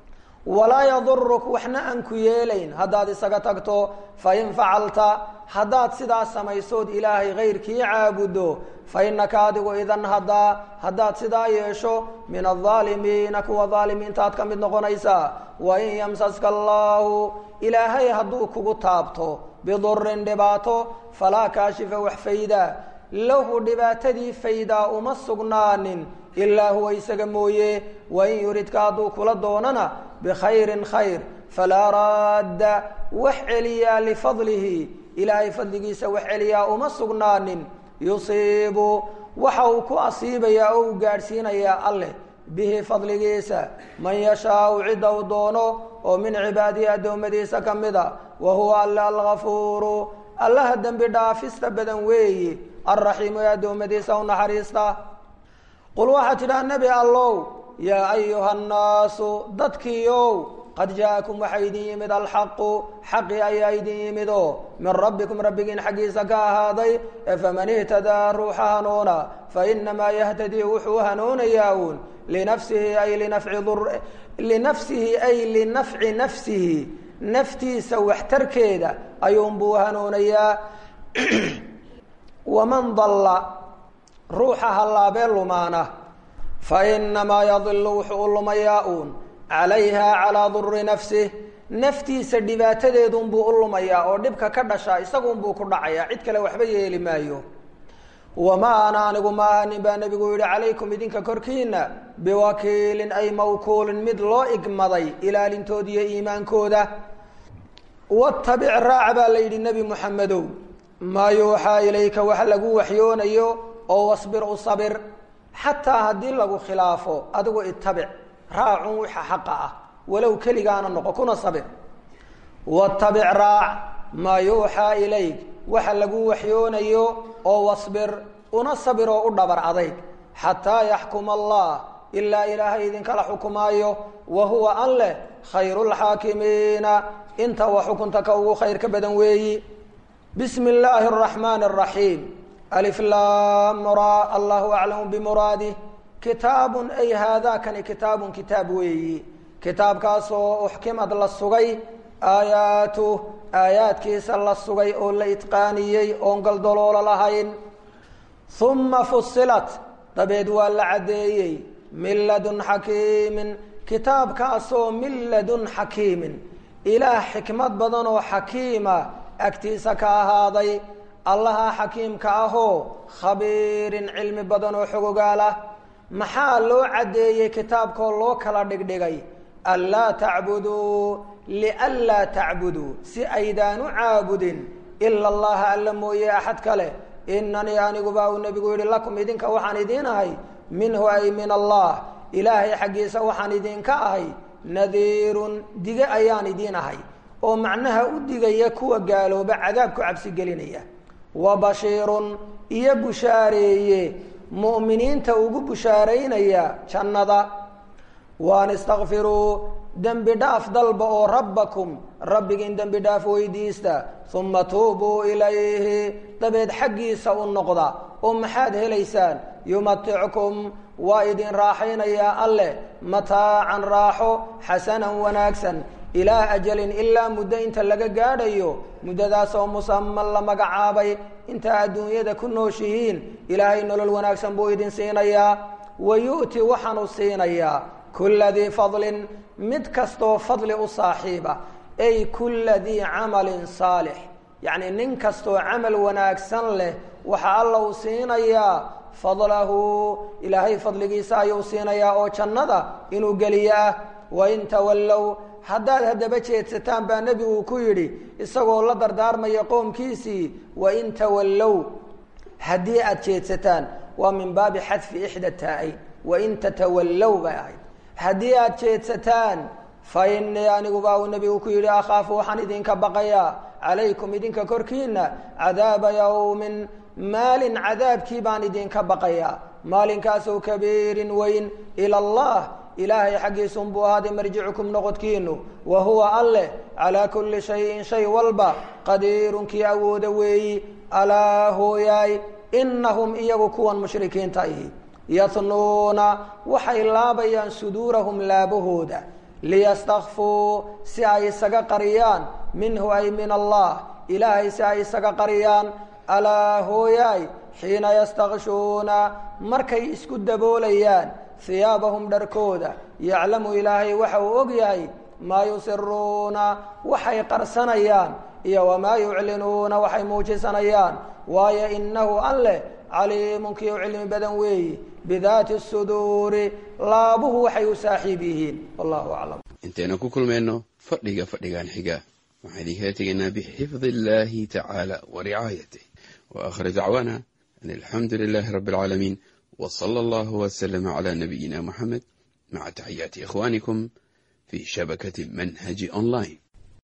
walaa yaduruk waxna aan ku yeelayn haddaad isaga tagto fain facalta haddaad sidaa samaysood ilaahay kayrkii caabuddo fa innaka adigu idan haddaa haddaad sidaa yeesho min aldaalimiina kuwa daalimiintaad ka mid noqonaysaa wain yamsaska allaahu ilaahay hadduu kugu taabto bidurin dhibaato falaa kaashifa wax fayda lahu dhibaatadii faydaa uma sugnaanin ilaa huwa isaga mooye wain yuridka hadduu kula doonana bikhayrin khayr falaa raadda wax celiyaa lifadlihi ilaahay fadligiisa wax celiyaa uma sugnaanin yusiibu waxa uu ku asiibayaa oo uu gaadhsiinayaa alleh bihi fadligiisa man yashaau cidda uu doono oo min cibaadihi addoommadiisa ka mida wa huwa alle algafuuru allaha dembi dhaafista badan weeyi alraxiimu ee addoommadiisa u naxariista qul waxaa tidhaha nebi allow yaa ayuha annaasu dadkiiow qad jaakum waxaa idin yimid alxaqu xaqi ayaa idin yimid oo min rabbikum rabbigiin xaggiisa ka ahaaday ee faman ihtadaa ruuxa hanuuna fainamaa yahtadii wuxuu hanuunayaa uun linafsihi ay linafci linafsihi ay linafci nafsihi naftiisa waxtarkeeda ayuunbuu hanuunayaa waman dalla ruuxa hallaabee lumaana fa inamaa yadilu wuxuu u lumayaa uun calayha calaa duri nafsih naftiisa dhibaatadeedunbuu u lumayaa oo dhibka ka dhashaa isagunbuu ku dhacayaa cid kale waxba yeeli maayo wamaa ana anigu ma ahanin baa nebigu yidhi calaykum idinka korkiina biwakiilin ay mawkuulin mid loo igmaday ilaalintooda iyo iimaankooda watabic raac baa la yidhi nebi muxamedow maa yuuxaa ilayka wax lagu waxyoonayo oo wasbir u sabir xataa haddii lagu khilaafo adigu itabic raacun wixa xaqa ah walow keligaana noqo kuna sabir watabic raac maa yuuxaa ilayk waxa lagu waxyoonayo oo wasbir una sabir oo u dhabar adayg xataa yaxkuma allah ilaa ilaahay idinkala xukumaayo wa huwa an leh khayru lxaakimiina inta wa xukunta ka ugu khayr ka badan weeyi bismi illaahi araxmaani araxiim alif lam ra allahu aclamu bimuraadih kitaabun ay haadakani kitaabun kitaab weeyi kitaabkaasoo uxkimad la sugay aayaatuh aayaadkiisa la sugay oo la itqaaniyey oon galdoloolo lahayn uma fusilat dabeed waa la caddeeyey min ladun xakiimin kitaabkaasoo min ladun xakiimin ilaah xikmad badan oo xakiima agtiisa ka ahaaday allaha xakiimka ahoo khabiirin cilmi badan oo xogogaal ah maxaa loo caddeeyey kitaabkoo loo kala dhigdhigay anlaa tacbuduu lianlaa tacbuduu si aydaan u caabudin ila allaha alla mooye axad kale inanii aniguba uu nebigu yihi lakum idinka waxaan idiin ahay minhu ay min allah ilaahay xaggiisa waxaan idinka ahay nadiirun dige ayaan idiin ahay oo macnaha u digaya kuwa gaalooba cadaabku cabsi gelinaya wa bashiirun iyo bushaareeye mu'miniinta ugu bushaaraynaya jannada waan istakfiruu dembi dhaaf dalba oo rabbakum rabbigiin dembi dhaaf weydiista uma tuubuu ilayhi dabeed xaggiisa u noqda oo maxaad helaysaan yumatickum waa idin raaxaynayaa alleh mataacan raaxo xasanan wanaagsan ilaa ajalin ilaa muddo inta laga gaadhayo muddadaasoo musaman la magacaabay intaa adduunyada ku nooshihiin ilaahay nolol wanaagsan buu idin siinayaa wa yu'ti waxaanu siinayaa kulla dii fadlin mid kastoo fadli u saaxiiba ay kulla dii camalin saalix yacni nin kastoo camal wanaagsan leh waxaa alla uu siinayaa fadlahu ilaahay fadligiisa ayuu siinayaa oo jannada inuu geliyo ah wain tawallow haddaad haddaba jeedsataan baa nebigu ku yidhi isagoo la dardaarmaya qoomkiisii wain tawallow haddii aad jeedsataan waa min baabi xadfi ixda taa-ayn wain tatawallow bay ahayd haddii aad jeedsataan fa inii aniguba uu nebigu ku yidhi akhaafu waxaan idinka baqayaa calaykum idinka korkiina cadaaba yawmin maalin cadaabkii baan idinka baqayaa maalinkaasoo kabiirin weyn ila allah ilaahay xaggiisunbuu ahaaday marjicukum noqodkiinu wa huwa alleh calaa kulli shayin shay walba qadiirun kii awooda weeyi alaa hooyaay inahum iyagu kuwan mushrikiinta ihi yatnuuna waxay laabayaan suduurahum laabahooda liyastakfuu si ay isaga qariyaan minhu ay min allah ilaahay si ay isaga qariyaan alaa hooyaay xiina yastakshuuna markay isku daboolayaan hiyaabahum dharkooda yaclamu ilaahay waxa uu og yahay maa yusiruuna waxay qarsanayaan iyo wamaa yuclinuuna waxay muujisanayaan waayo inahu alleh caliimun kii u cilmi badan weeyi bidaati suduuri laabuhu waxay u saaxiib yihiin wallahu aclam intaynu ku kulmayno fadhiga fadhigan xiga waxaan idinkala tegaynaa bixifdi illaahi tacaala wa ricaayatih wa aakhir dacwaana an alxamdu lilaahi rabbi alcaalamiin w sala allahu waslama cala nabiyina muxamed maca taxiyaati ikhwaanikum fi shabakati manhaji online